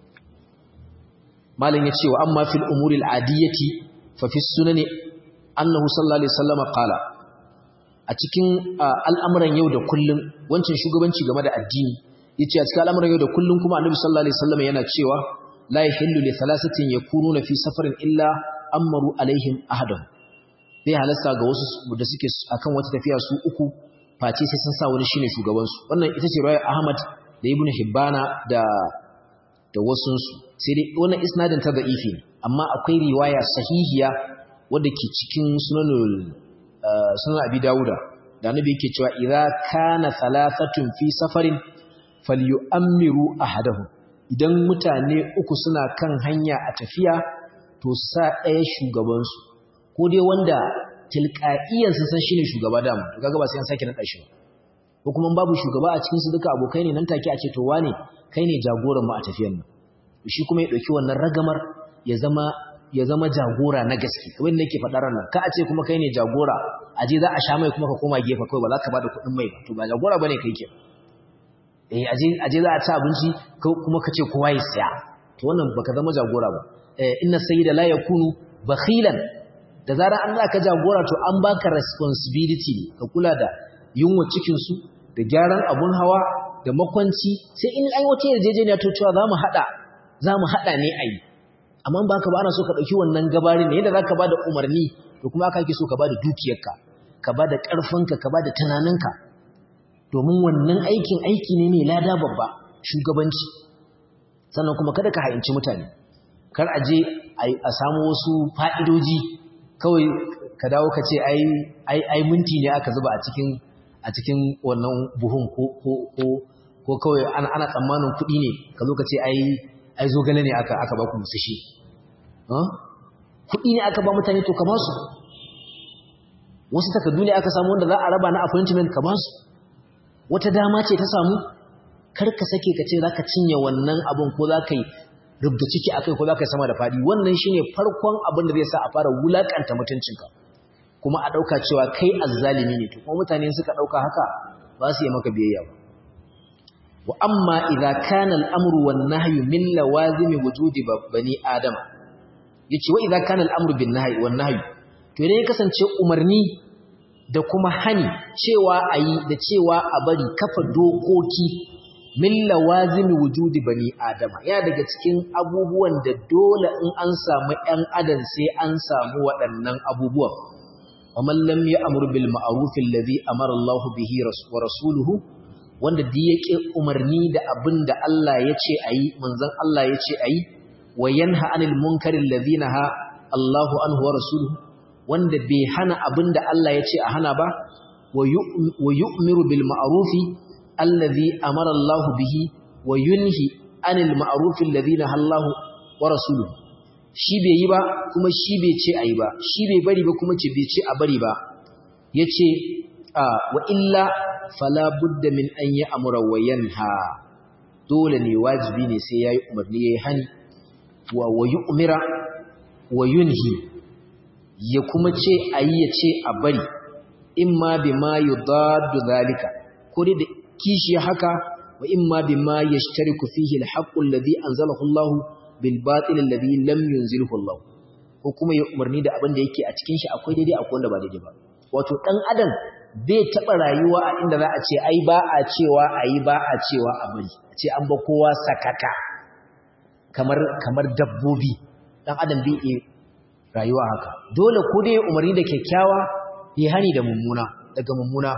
[SPEAKER 1] malam yace wa amma fil umuri al adiyati fa fi sunani annahu sallallahu alaihi wasallam qala a cikin al'amuran yau da kullum wancan shugabanci game da addini yace a cikin al'amuran yau da kullum kuma annabi sallallahu alaihi wasallam yana cewa la yahillu li thalathatin yakununa fi safarin illa amaru alaihim ahadan bai halasta ga wasu da suke akan wata tafiya su uku face sai sun sa wani shine shugaban su wannan ita ce riwayar Ahmad da Ibn Hibbana da da wasun su sai dai wannan isnadin ta da'ifi amma akwai riwaya sahihiya wadda ke cikin sunanul sunan Abi Dawuda da annabi yake cewa idza kana thalathatun fi safarin falyu'ammiru ahadahum idan mutane uku suna kan hanya a tafiya to sa ɗaya shugabansu ko dai wanda tilqa'iyan sun san shine shugaba dama to kaga ba sai an sake nada shi ba ko kuma babu shugaba a cikin su duka abokai ne nan take a ce to wane kai ne jagoran mu a tafiyar nan shi kuma ya dauki wannan ragamar ya zama ya zama jagora na gaske kamar nake faɗa ranar ka a ce kuma kai ne jagora a je za a sha mai kuma ka koma gefe kawai ba za ka bada kuɗin mai ba to ba jagora bane kai ke eh aje aje za a ci abinci kuma ka ce kowa ya siya to wannan baka zama jagora ba eh inna sayyida la yakunu bakhilan da zarar an za ka jagora to an baka responsibility ne ka kula da yunwa cikin su da gyaran abun hawa da makwanci sai in an wata yarjejeniya to cewa za mu haɗa za mu haɗa ne a yi amma ba ka ba ana so ka ɗauki wannan gabarin ne yadda za ka ba da umarni to kuma aka ake so ka ba da dukiyarka ka ba da ƙarfinka ka ba da tunaninka domin wannan aikin aiki ne mai lada babba shugabanci sannan kuma kada ka ha'inci mutane kar a je a samu wasu fa'idoji kawai ka dawo ka ce ai minti ne aka zuba a cikin a cikin wannan buhun ko kawai ana tsammanin kuɗi ne ka zo ka ce ai zogale ne aka aka ba ku musu shi kuɗi ne aka ba mutane to ka ba su wasu takardu ne aka samu wanda za a raba na appointment ka ba su wata dama ce ta samu kar ka sake ka ce za ka cinye wannan abin ko za ka yi rubda ciki a kai ko za ka yi sama da faɗi wannan shine farkon abin da zai sa a fara wulaƙanta mutuncinka kuma a ɗauka cewa kai azzalimi ne to kuma mutane suka ɗauka haka ba su yi maka biyayya ba wa amma idza kana al-amru wan nahyu min lawazimi wujudi bani adam yace wa idza kana al-amru bin nahyi wan nahyu to idan ya kasance umarni da kuma hani cewa ayi da cewa a bari kafa dokoki min lawazimi wujudi bani adama ya daga cikin abubuwan da dole in an samu ɗan adam sai an samu waɗannan abubuwan ومن لم يأمر بالمعروف الذي أمر الله به ورسوله wanda duk yake umarni da abin da Allah ya ce ayi manzon Allah ya ce ayi wa yanha anil munkari alladhi naha Allahu anhu wa rasuluhu wanda bai hana abin da Allah ya ce a hana ba wa yu'miru bil ma'rufi alladhi amara Allah bihi wa yunhi anil ma'rufi alladhi naha Allah wa rasuluhu shi bai yi ba kuma shi bai ce a yi ba shi bai bari ba kuma ce bai ce a bari ba ya ce wa illa fala budda min an yi amura wa yanha dole ne wajibi ne sai ya yi umarni ya yi hani wa yi umira wa yunhi ya kuma ce a yi ya ce a bari in ma bi ma yi dadu zalika ko dai da kishi haka wa in ma bi ma ya shi fihi alhaƙun ladhi anzalahu Allahu bil batil alladhi lam yunzilhu Allah ko kuma ya umarni da abin da yake a cikin shi akwai daidai akwai wanda ba daidai ba wato dan adam bai taba rayuwa a inda za a ce ai ba a cewa ayi ba a cewa a bari a ce an ba kowa sakaka kamar kamar dabbobi dan adam bai iya rayuwa haka dole ko dai umarni da kyakkyawa ya hani da mummuna daga mummuna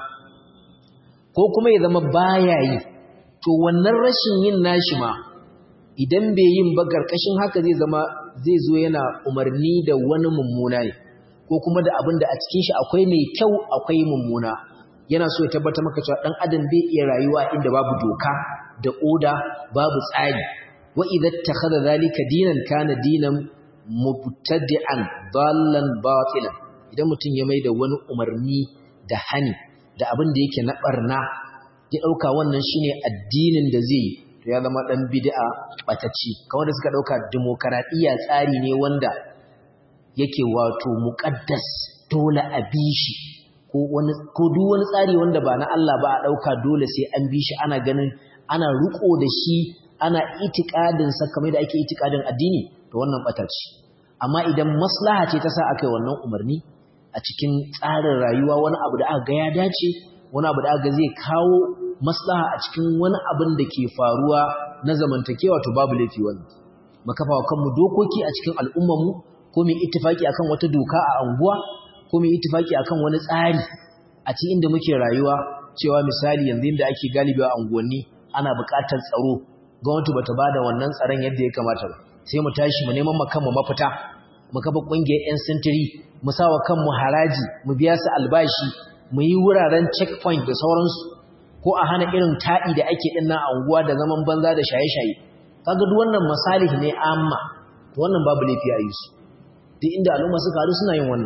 [SPEAKER 1] ko kuma ya zama baya yi to wannan rashin yin nashi ma idan bai yin ba karkashin haka zai zama zai zo yana umarni da wani mummuna ne ko kuma da abin da a cikin shi akwai mai kyau akwai mummuna yana so ya tabbatar maka cewa dan adam bai iya rayuwa inda babu doka da oda babu tsari wa idza takhadha zalika dinan kana dinan mubtadi'an dallan batilan idan mutum ya mai da wani umarni da hani da abin da yake na barna ya dauka wannan shine addinin da zai yi to ya zama dan bid'a batacci kamar da suka dauka demokradiya tsari ne wanda yake wato muqaddas dole a bi shi ko wani ko duk wani tsari wanda ba na Allah ba a dauka dole sai an bi shi ana ganin ana ruko da shi ana itikadin sa kamar da ake itikadin addini to wannan batacci amma idan maslaha ce ta sa aka yi wannan umarni a cikin tsarin rayuwa wani abu da aka ga ya dace wani abu da aka zai kawo maslaha a cikin wani abin da ke faruwa na zamantakewa to babu laifi wannan makafa wa kanmu dokoki a cikin al'ummarmu ko mu ittifaki akan wata doka a anguwa ko mu ittifaki akan wani tsari a cikin inda muke rayuwa cewa misali yanzu inda ake galibi a anguwanni ana buƙatar tsaro gwamnati bata bada wannan tsaron yadda ya kamata ba sai mu tashi mu neman mu kanmu mafita mu kafa ƙungiyar 'yan sintiri mu sawa kanmu haraji mu biya su albashi mu yi wuraren checkpoint da sauransu ko a hana irin taɗi da ake ɗin na anguwa da zaman banza da shaye-shaye kaga duk wannan masalih ne amma to wannan babu laifi a yi su duk inda al'umma suka haɗu suna yin wannan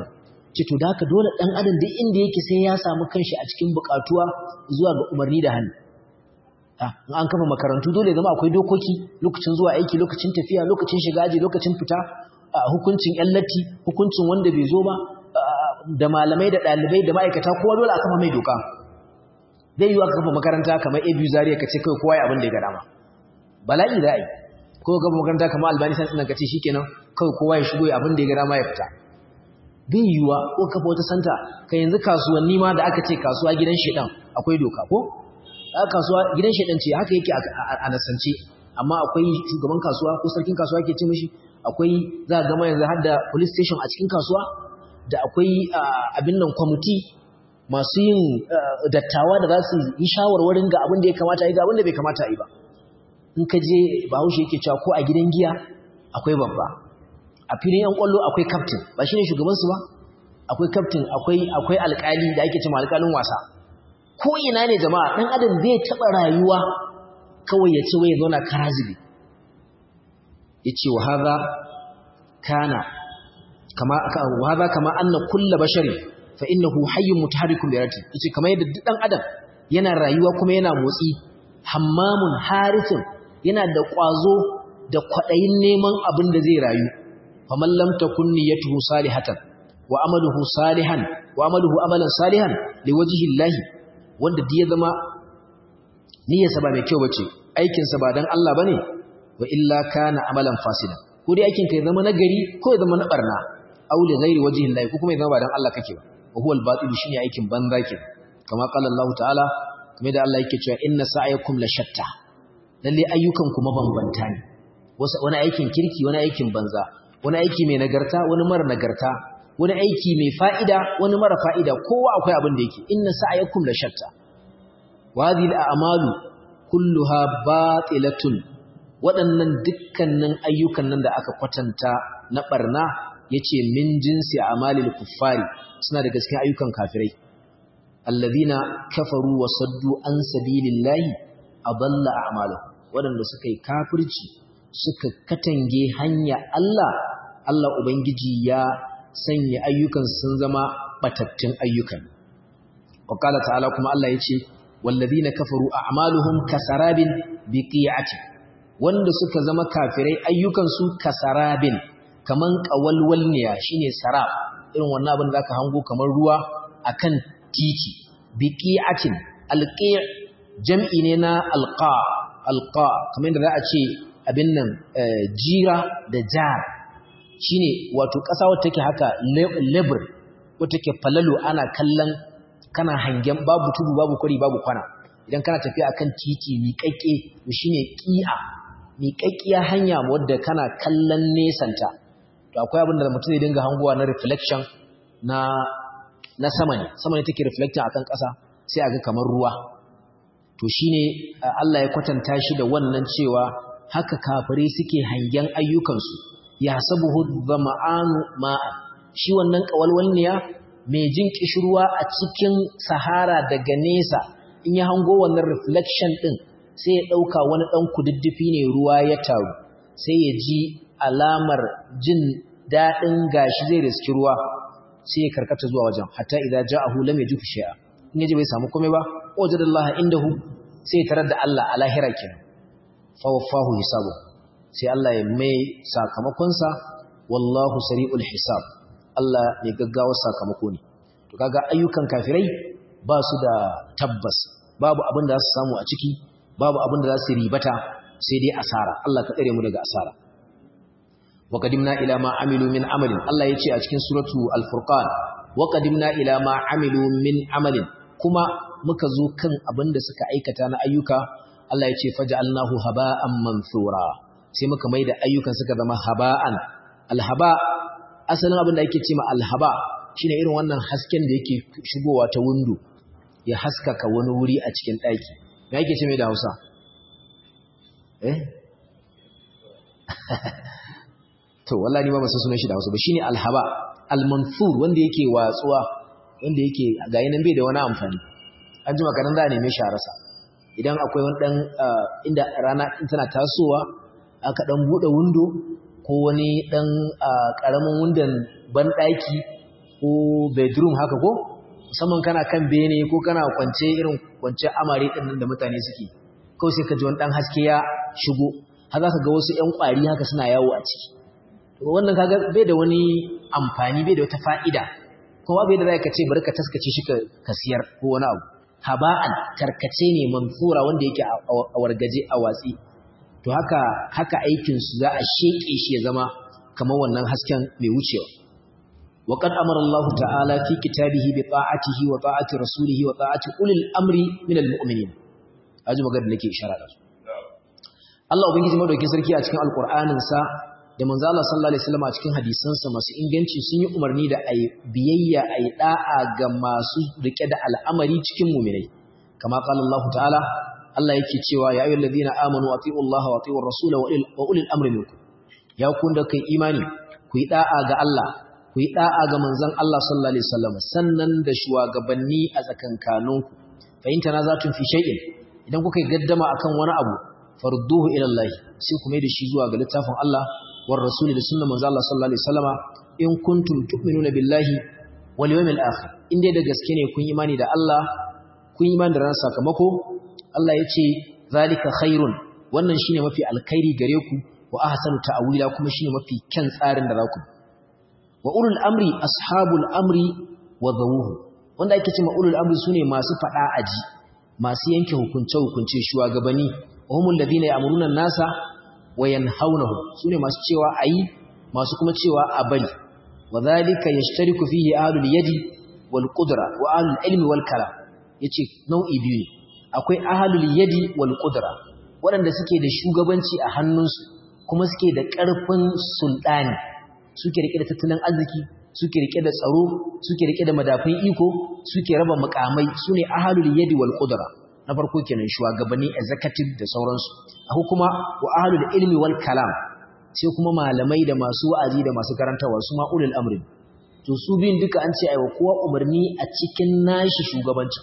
[SPEAKER 1] ce to da haka dole dan adam duk inda yake sai ya samu kanshi a cikin bukatuwa zuwa ga umarni da hannu in an kafa makarantu dole zama akwai dokoki lokacin zuwa aiki lokacin tafiya lokacin shiga aji lokacin fita hukuncin yan latti hukuncin wanda bai zo ba da malamai da ɗalibai da ma'aikata kowa dole a kafa mai doka zai yi aka kafa makaranta kamar abu zariya ka ce kawai kowa ya abin da ya ga dama bala'i za a yi ko kafa makaranta kamar albani san ina ka ce shikenan kawai kowa ya shigo abin da ya ga dama ya fita bai yiwuwa ko kafa wata santa ka yanzu kasuwanni ma da aka ce kasuwa gidan shedan akwai doka ko kasuwa gidan shedan ce haka yake a nasance amma akwai shugaban kasuwa ko sarkin kasuwa ke ce mishi akwai za a gama yanzu har da police station a cikin kasuwa da akwai abin nan kwamiti masu yin dattawa da za su yi shawarwarin ga abin da ya kamata yi ga abin da bai kamata yi ba in ka je bahaushe yake cewa ko a gidan giya akwai babba a filin yan kwallo akwai captain ba shine shugabansu ba akwai captain akwai akwai alkali da ake cewa alkalin wasa ko ina ne jama'a dan adam bai taba rayuwa kawai ya ce wai zauna karazibi yace wa hadha kana kama wa hadha kama anna kullu bashari fa innahu hayyun mutaharrikun bi rati yace kamar yadda duk dan adam yana rayuwa kuma yana motsi hammamun harithun yana da kwazo da kwadayin neman abin da zai rayu faman lam takun niyyatuhu salihatan wa amaluhu salihan wa amaluhu amalan salihan liwajhi llahi wanda da ya zama niyyarsa ba mai kyau bace aikin sa ba dan Allah bane wa illa kana amalan fasida ko dai aikin ka ya zama nagari ko ya zama na barna aw li ghairi wajhi llahi ko kuma ya zama ba dan Allah kake ba wa huwa al-batil shine aikin banza ke kama qala Allah ta'ala kuma da Allah yake cewa inna sa'yakum la shatta lalle ayyukan ku mabambanta ne wani aikin kirki wani aikin banza wani aiki mai nagarta wani mara nagarta wani aiki mai fa'ida wani mara fa'ida kowa akwai abin da yake inna sa'yakum la shatta wa hadhihi al-a'malu kulluha batilatun waɗannan dukkanin ayyukan nan da aka kwatanta na barna yace min jinsi a'malil kuffari suna da gaskiya ayyukan kafirai allazina kafaru wa saddu an sabilillahi adalla a'maluhum waɗanda suka yi kafirci suka katange hanya Allah Allah ubangiji ya sanya ayyukan sun zama batattun ayyukan وقال تعالى كما الله يجي والذين كفروا أعمالهم كسراب بقيعة wanda suka zama kafirai ayyukansu kasarabin kaman kawalwalniya shine sarab irin wannan abin da aka hango kamar ruwa akan titi biqi'atin alqi' jam'i ne na alqa alqa kamar da za a ce abin nan jira da jar shine wato ƙasa wacce take haka lebur wacce take falalu ana kallon kana hangen babu tudu babu kwari babu kwana idan kana tafiya akan titi miƙaƙƙe to shine ƙi'a miƙaƙƙiya hanya wadda kana kallon nesanta to akwai abin da mutum zai dinga hangowa na reflection na na sama ne sama ne take reflecting akan ƙasa sai aga kamar ruwa to shine Allah ya kwatanta shi da wannan cewa haka kafirai suke hangen ayyukansu ya sabuhu dhama'anu ma'an shi wannan kawalwalniya mai jin kishirwa a cikin sahara daga nesa in ya hango wannan reflection din sai ya dauka wani dan kududdufi ne ruwa ya taru sai ya ji alamar jin dadin gashi zai riski ruwa sai ya karkata zuwa wajen hatta idza ja'ahu lam yajid shay'a in yaji bai samu komai ba wajadallahi indahu sai tarar da Allah a lahira kenan fa wafahu hisabu sai Allah ya mai sakamakon sa wallahu sari'ul hisab Allah mai gaggawa sakamako ne to kaga ayyukan kafirai ba su da tabbas babu abin da za su samu a ciki babu abin da za su ribata sai dai asara Allah ka tsare mu daga asara wa qadimna ila ma amilu min amalin Allah ya ce a cikin suratu al-furqan wa qadimna ila ma amilu min amalin kuma muka zo kan abin da suka aikata na ayyuka Allah ya ce faj'alnahu haba'an mansura sai muka maida ayyukan suka zama haba'an alhaba asalin abin da ake cewa alhaba shine irin wannan hasken da yake shigowa ta window ya haskaka wani wuri a cikin daki me yake ce mai da Hausa eh to wallahi ni ba san sunan shi da Hausa ba shine alhaba almansur wanda yake watsuwa wanda yake ga yanan bai da wani amfani an jima kadan za a neme shi a rasa idan akwai wani dan inda rana tana tasowa aka dan bude window ko wani dan karamin wundan banɗaki ko bedroom haka ko musamman kana kan bene ko kana kwance irin kwance amare din nan da mutane suke kawai sai ka ji wani dan haske ya shigo har za ka ga wasu ƴan ƙwari haka suna yawo a ciki to wannan kaga bai da wani amfani bai da wata fa'ida kuma bai da za ka ce bari ka taskace shi ka siyar ko wani abu haba'an tarkace ne manfura wanda yake a wargaje a watsi to haka haka aikin su za a sheke shi ya zama kamar wannan hasken mai wucewa وقد أمر الله تعالى في كتابه بطاعته وطاعة رسوله وطاعة أولي الأمر من المؤمنين أجل مقد لك إشارة Allah Ubangiji madaukakin sarki a cikin Alƙur'aninsa da manzo Allah sallallahu alaihi wasallam a cikin hadisansa masu inganci sun yi umarni da ayi biyayya ayi da'a ga masu rike da al'amari cikin mu'minai kama qala Allah ta'ala Allah yake cewa ya ayyuhal ladina amanu atiiu Allah wa atiiur rasul wa ulil amri minkum ya kun da kai imani ku yi da'a ga Allah ku yi da'a ga manzon Allah sallallahu alaihi wasallam sannan da shugabanni a tsakankaninku fa in tanazatun fi shay'in idan kuka yi gaddama akan wani abu farduhu ila Allah sai ku mai da shi zuwa ga littafin Allah war rasuli da sunnar manzo Allah sallallahu alaihi wasallama in kuntum tu'minuna billahi wal yawmil akhir in dai da gaske ne kun imani da Allah kun imani da ran sakamako Allah ya ce zalika khairun wannan shine mafi alkhairi gare ku wa ahsanu ta'wila kuma shine mafi kyan tsarin da za ku wa ulul amri ashabul amri wa zawuhu wanda ake cewa ulul amri sune masu fada aji masu yanke hukunce hukunce shugabanni wahumul ladina ya'muruna an-nasa wa yanhawnahu sune masu cewa ayi masu kuma cewa a bari wadhalika yashtariku fihi ahlul yadi wal qudra wa ahlul ilmi wal kalam yace nau'i biyu akwai ahlul yadi wal qudra waɗanda suke da shugabanci a hannunsu kuma suke da ƙarfin sultani suke rike da tattalin arziki suke rike da tsaro suke rike da madafin iko suke raba mukamai sune ahlul yadi wal qudra na farko kenan shugabanni executive da sauransu akwai kuma wa ahlul ilmi wal kalam sai kuma malamai da masu wa'azi da masu karantawa su ma ulul amri to su biyun duka an ce aiwa kowa umarni a cikin nashi shugabanci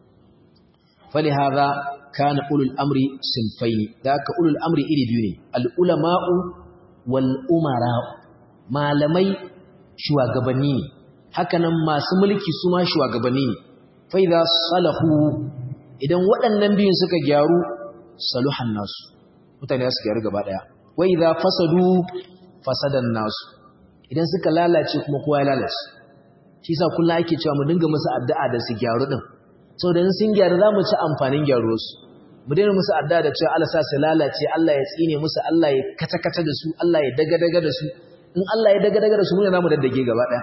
[SPEAKER 1] fali hadha kana ulul amri sinfaini da ka ulul amri iri biyu ne al ulama'u wal umara malamai shugabanni ne hakanan masu mulki su ma shugabanni ne fa idza salahu idan waɗannan biyun suka gyaru saluhan nasu mutane su gyaru gaba daya wa idza fasadu fasadan nasu idan suka lalace kuma kowa ya lalace shi yasa kullum ake cewa mu dinga musu addu'a da su gyaru din saboda in sun gyaru zamu ci amfanin gyaruwar su mu daina musu addu'a da cewa Allah sa su lalace Allah ya tsine musu Allah ya kata kata da su Allah ya daga daga da su in Allah ya daga daga da su mu ne zamu daddage gaba daya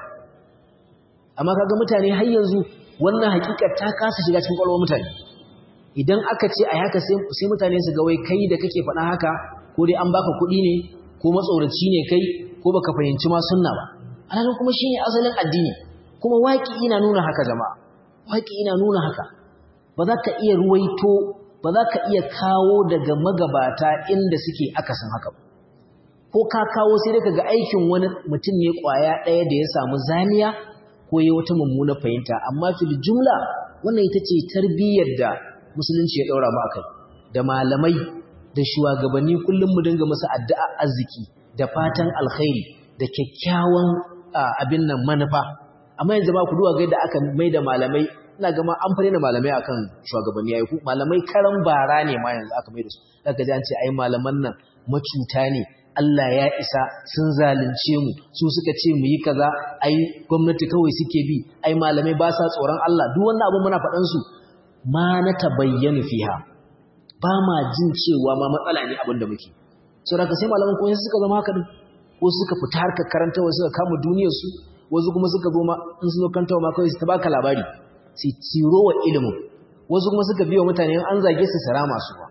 [SPEAKER 1] amma kaga mutane har yanzu wannan hakikar ta kasa shiga cikin kwalwar mutane idan aka ce ai haka sai mutane su ga wai kai da kake faɗa haka ko dai an baka kuɗi ne ko matsoraci ne kai ko baka fahimci ma sunna ba alhalin kuma shine asalin addini kuma waki ina nuna haka jama'a waki ina nuna haka ba za ka iya ruwaito ba za ka iya kawo daga magabata inda suke akasin haka ba ko ka kawo sai dai kaga aikin wani mutum ne kwaya ɗaya da ya samu zaniya ko ya wata mummuna fahimta amma fil jumla wannan ita ce tarbiyyar da musulunci ya ɗaura mu akai da malamai da shugabanni kullum mu dinga musu addu'a arziki da fatan alkhairi da kyakkyawan abin nan manufa amma yanzu ba ku duwa ga yadda aka mai da malamai ina gama an fare da malamai akan shugabanni yayi ku malamai karan bara ne ma yanzu aka mai da su daga ji an ce ai malaman nan macuta ne Allah ya isa sun zalunce mu su suka ce mu yi kaza ai gwamnati kawai suke bi ai malamai ba sa tsoron Allah duk wannan abu muna faɗan su ma na tabayyanu fiha ba ma jin cewa ma matsala ne abin da muke sau da ka sai malaman kuma suka zama haka din ko suka fita harkar karanta wasu suka kama duniyarsu wasu kuma suka zo ma in su zo kantawa ma kawai su ta baka labari su tiro wa ilimin wasu kuma suka biyo mutane an zage su sara masu ba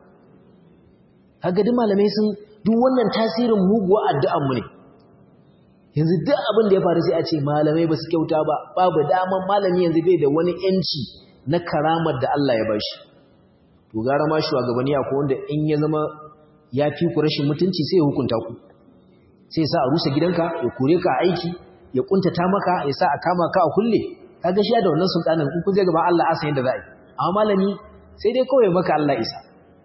[SPEAKER 1] kaga duk malamai sun duk wannan tasirin muguwa addu'an mu ne yanzu duk abin da ya faru sai a ce malamai ba su kyauta ba babu daman malami yanzu bai da wani yanci na karamar da Allah ya bashi to gara ma shugabanni ko wanda in ya zama ya fi ku rashin mutunci sai ya hukunta ku sai ya sa a rusa gidanka ya kore ka aiki ya kuntata maka ya sa a kama ka a kulle kaga shi da wannan sultanin in kun je gaban Allah asan yadda za a yi amma malami sai dai kawai maka Allah isa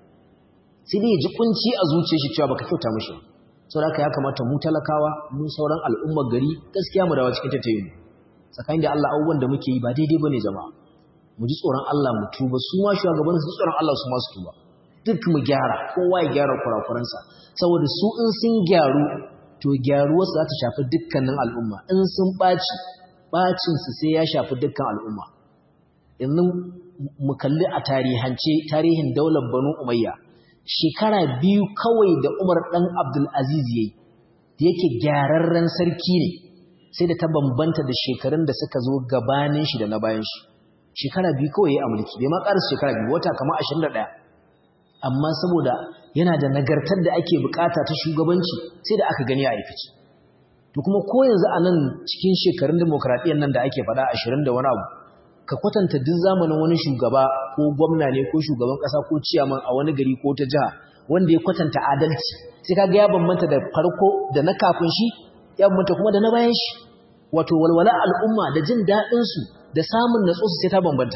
[SPEAKER 1] sai dai ya ji kunci a zuciyar shi cewa baka kyauta mishi saboda haka ya kamata mu talakawa mu sauran al'ummar gari gaskiya mu dawo cikin tattayin tsakanin da Allah abubuwan da muke yi ba daidai bane jama'a mu ji tsoron Allah mu tuba su ma shugaban su tsoron Allah su ma su tuba duk mu gyara kowa ya gyara kurakuransa saboda su in sun gyaru to gyaruwarsu za ta shafi dukkanin al'umma in sun ɓaci ɓacinsu sai ya shafi dukkan al'umma yanzu mu kalli a tarihance tarihin daular banu umayya shekara biyu kawai da umar ɗan abdulaziz ya yi da yake gyararren sarki ne sai da ta bambanta da shekarun da suka zo gabanin shi da na bayan shi shekara biyu kawai ya yi a mulki bai ma ƙarasa shekara biyu wata kama ashirin da ɗaya amma saboda yana da nagartar da ake bukata ta shugabanci sai da aka gani a aikaci to kuma ko yanzu a nan cikin shekarun demokradiyyar nan da ake faɗa ashirin da wani abu ka kwatanta duk zamanin wani shugaba ko gwamna ne ko shugaban ƙasa ko ciyaman a wani gari ko ta jiha wanda ya kwatanta adalci sai kaga ya bambanta da farko da na kafin shi ya bambanta kuma da na bayan shi wato walwala al'umma da jin daɗin su da samun natsuwa sai ta bambanta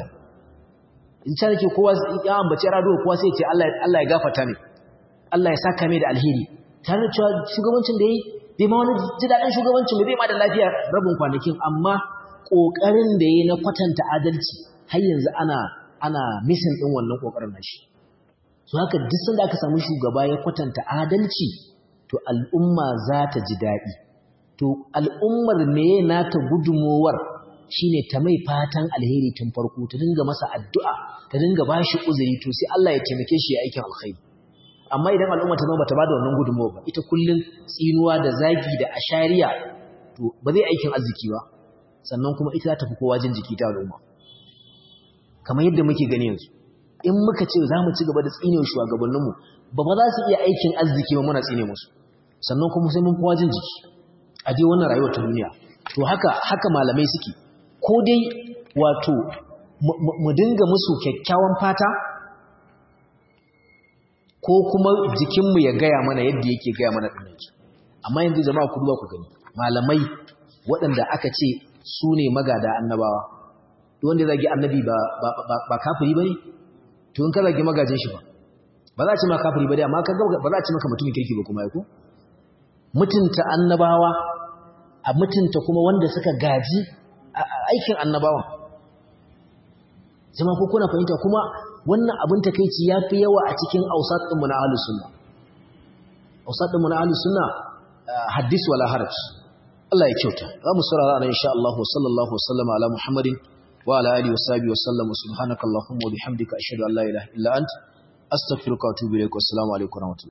[SPEAKER 1] in ta nake kowa ya ambaci rado kowa sai ya ce Allah Allah ya gafarta ne Allah ya saka mai da alheri tare da cewa shugabancin da yi bai ma wani ji daɗin shugabancin bai ma da lafiya rabin kwanakin amma ƙoƙarin da ya na kwatanta adalci har yanzu ana ana misin ɗin wannan ƙoƙarin nashi so haka duk sanda aka samu shugaba ya kwatanta adalci to al'umma za ta ji daɗi to al'ummar meye nata gudumowar shine ta mai fatan alheri tun farko ta dinga masa addu'a ta dinga bashi uzuri to sai Allah ya taimake shi ya aikin alkhairi amma idan al'umma ta zama bata bada wannan gudunmawa ba ita kullun tsinuwa da zagi da ashariya to ba zai aikin arziki ba sannan kuma ita za ta fi kowa jin jiki ta al'umma kamar yadda muke gani yanzu in muka ce za mu ci gaba da tsine wa shugabanninmu ba ba za su iya aikin arziki ba muna tsine musu sannan kuma sai mun kowa jin jiki a dai wannan rayuwar ta duniya to haka haka malamai suke ko dai wato mu dinga musu kyakkyawan fata ko kuma jikinmu ya gaya mana yadda yake gaya mana ɗinaki amma yanzu jama'a ku duba ku gani malamai waɗanda aka ce su ne magada annabawa duk wanda zagi annabi ba ba kafiri bane to in ka zagi magajin shi ba ba za a ce ma kafiri bane amma kaga ba za a ce maka mutumin kirki ba kuma ko mutunta annabawa a mutunta kuma wanda suka gaji aikin annabawa jama'a ko kuna fahimta kuma wannan abin takeici ya fi yawa a cikin ausat ɗinmu na ahlus sunna ausat ɗinmu na ahlus sunna hadis wala haraj Allah ya kyauta za mu saurara nan insha Allah sallallahu wasallama ala Muhammadin wa ala alihi washabihi wasallam subhanakallahumma wa bihamdika ashhadu an la ilaha illa ant astaghfiruka wa atubu ilaik wa assalamu alaikum wa rahmatullahi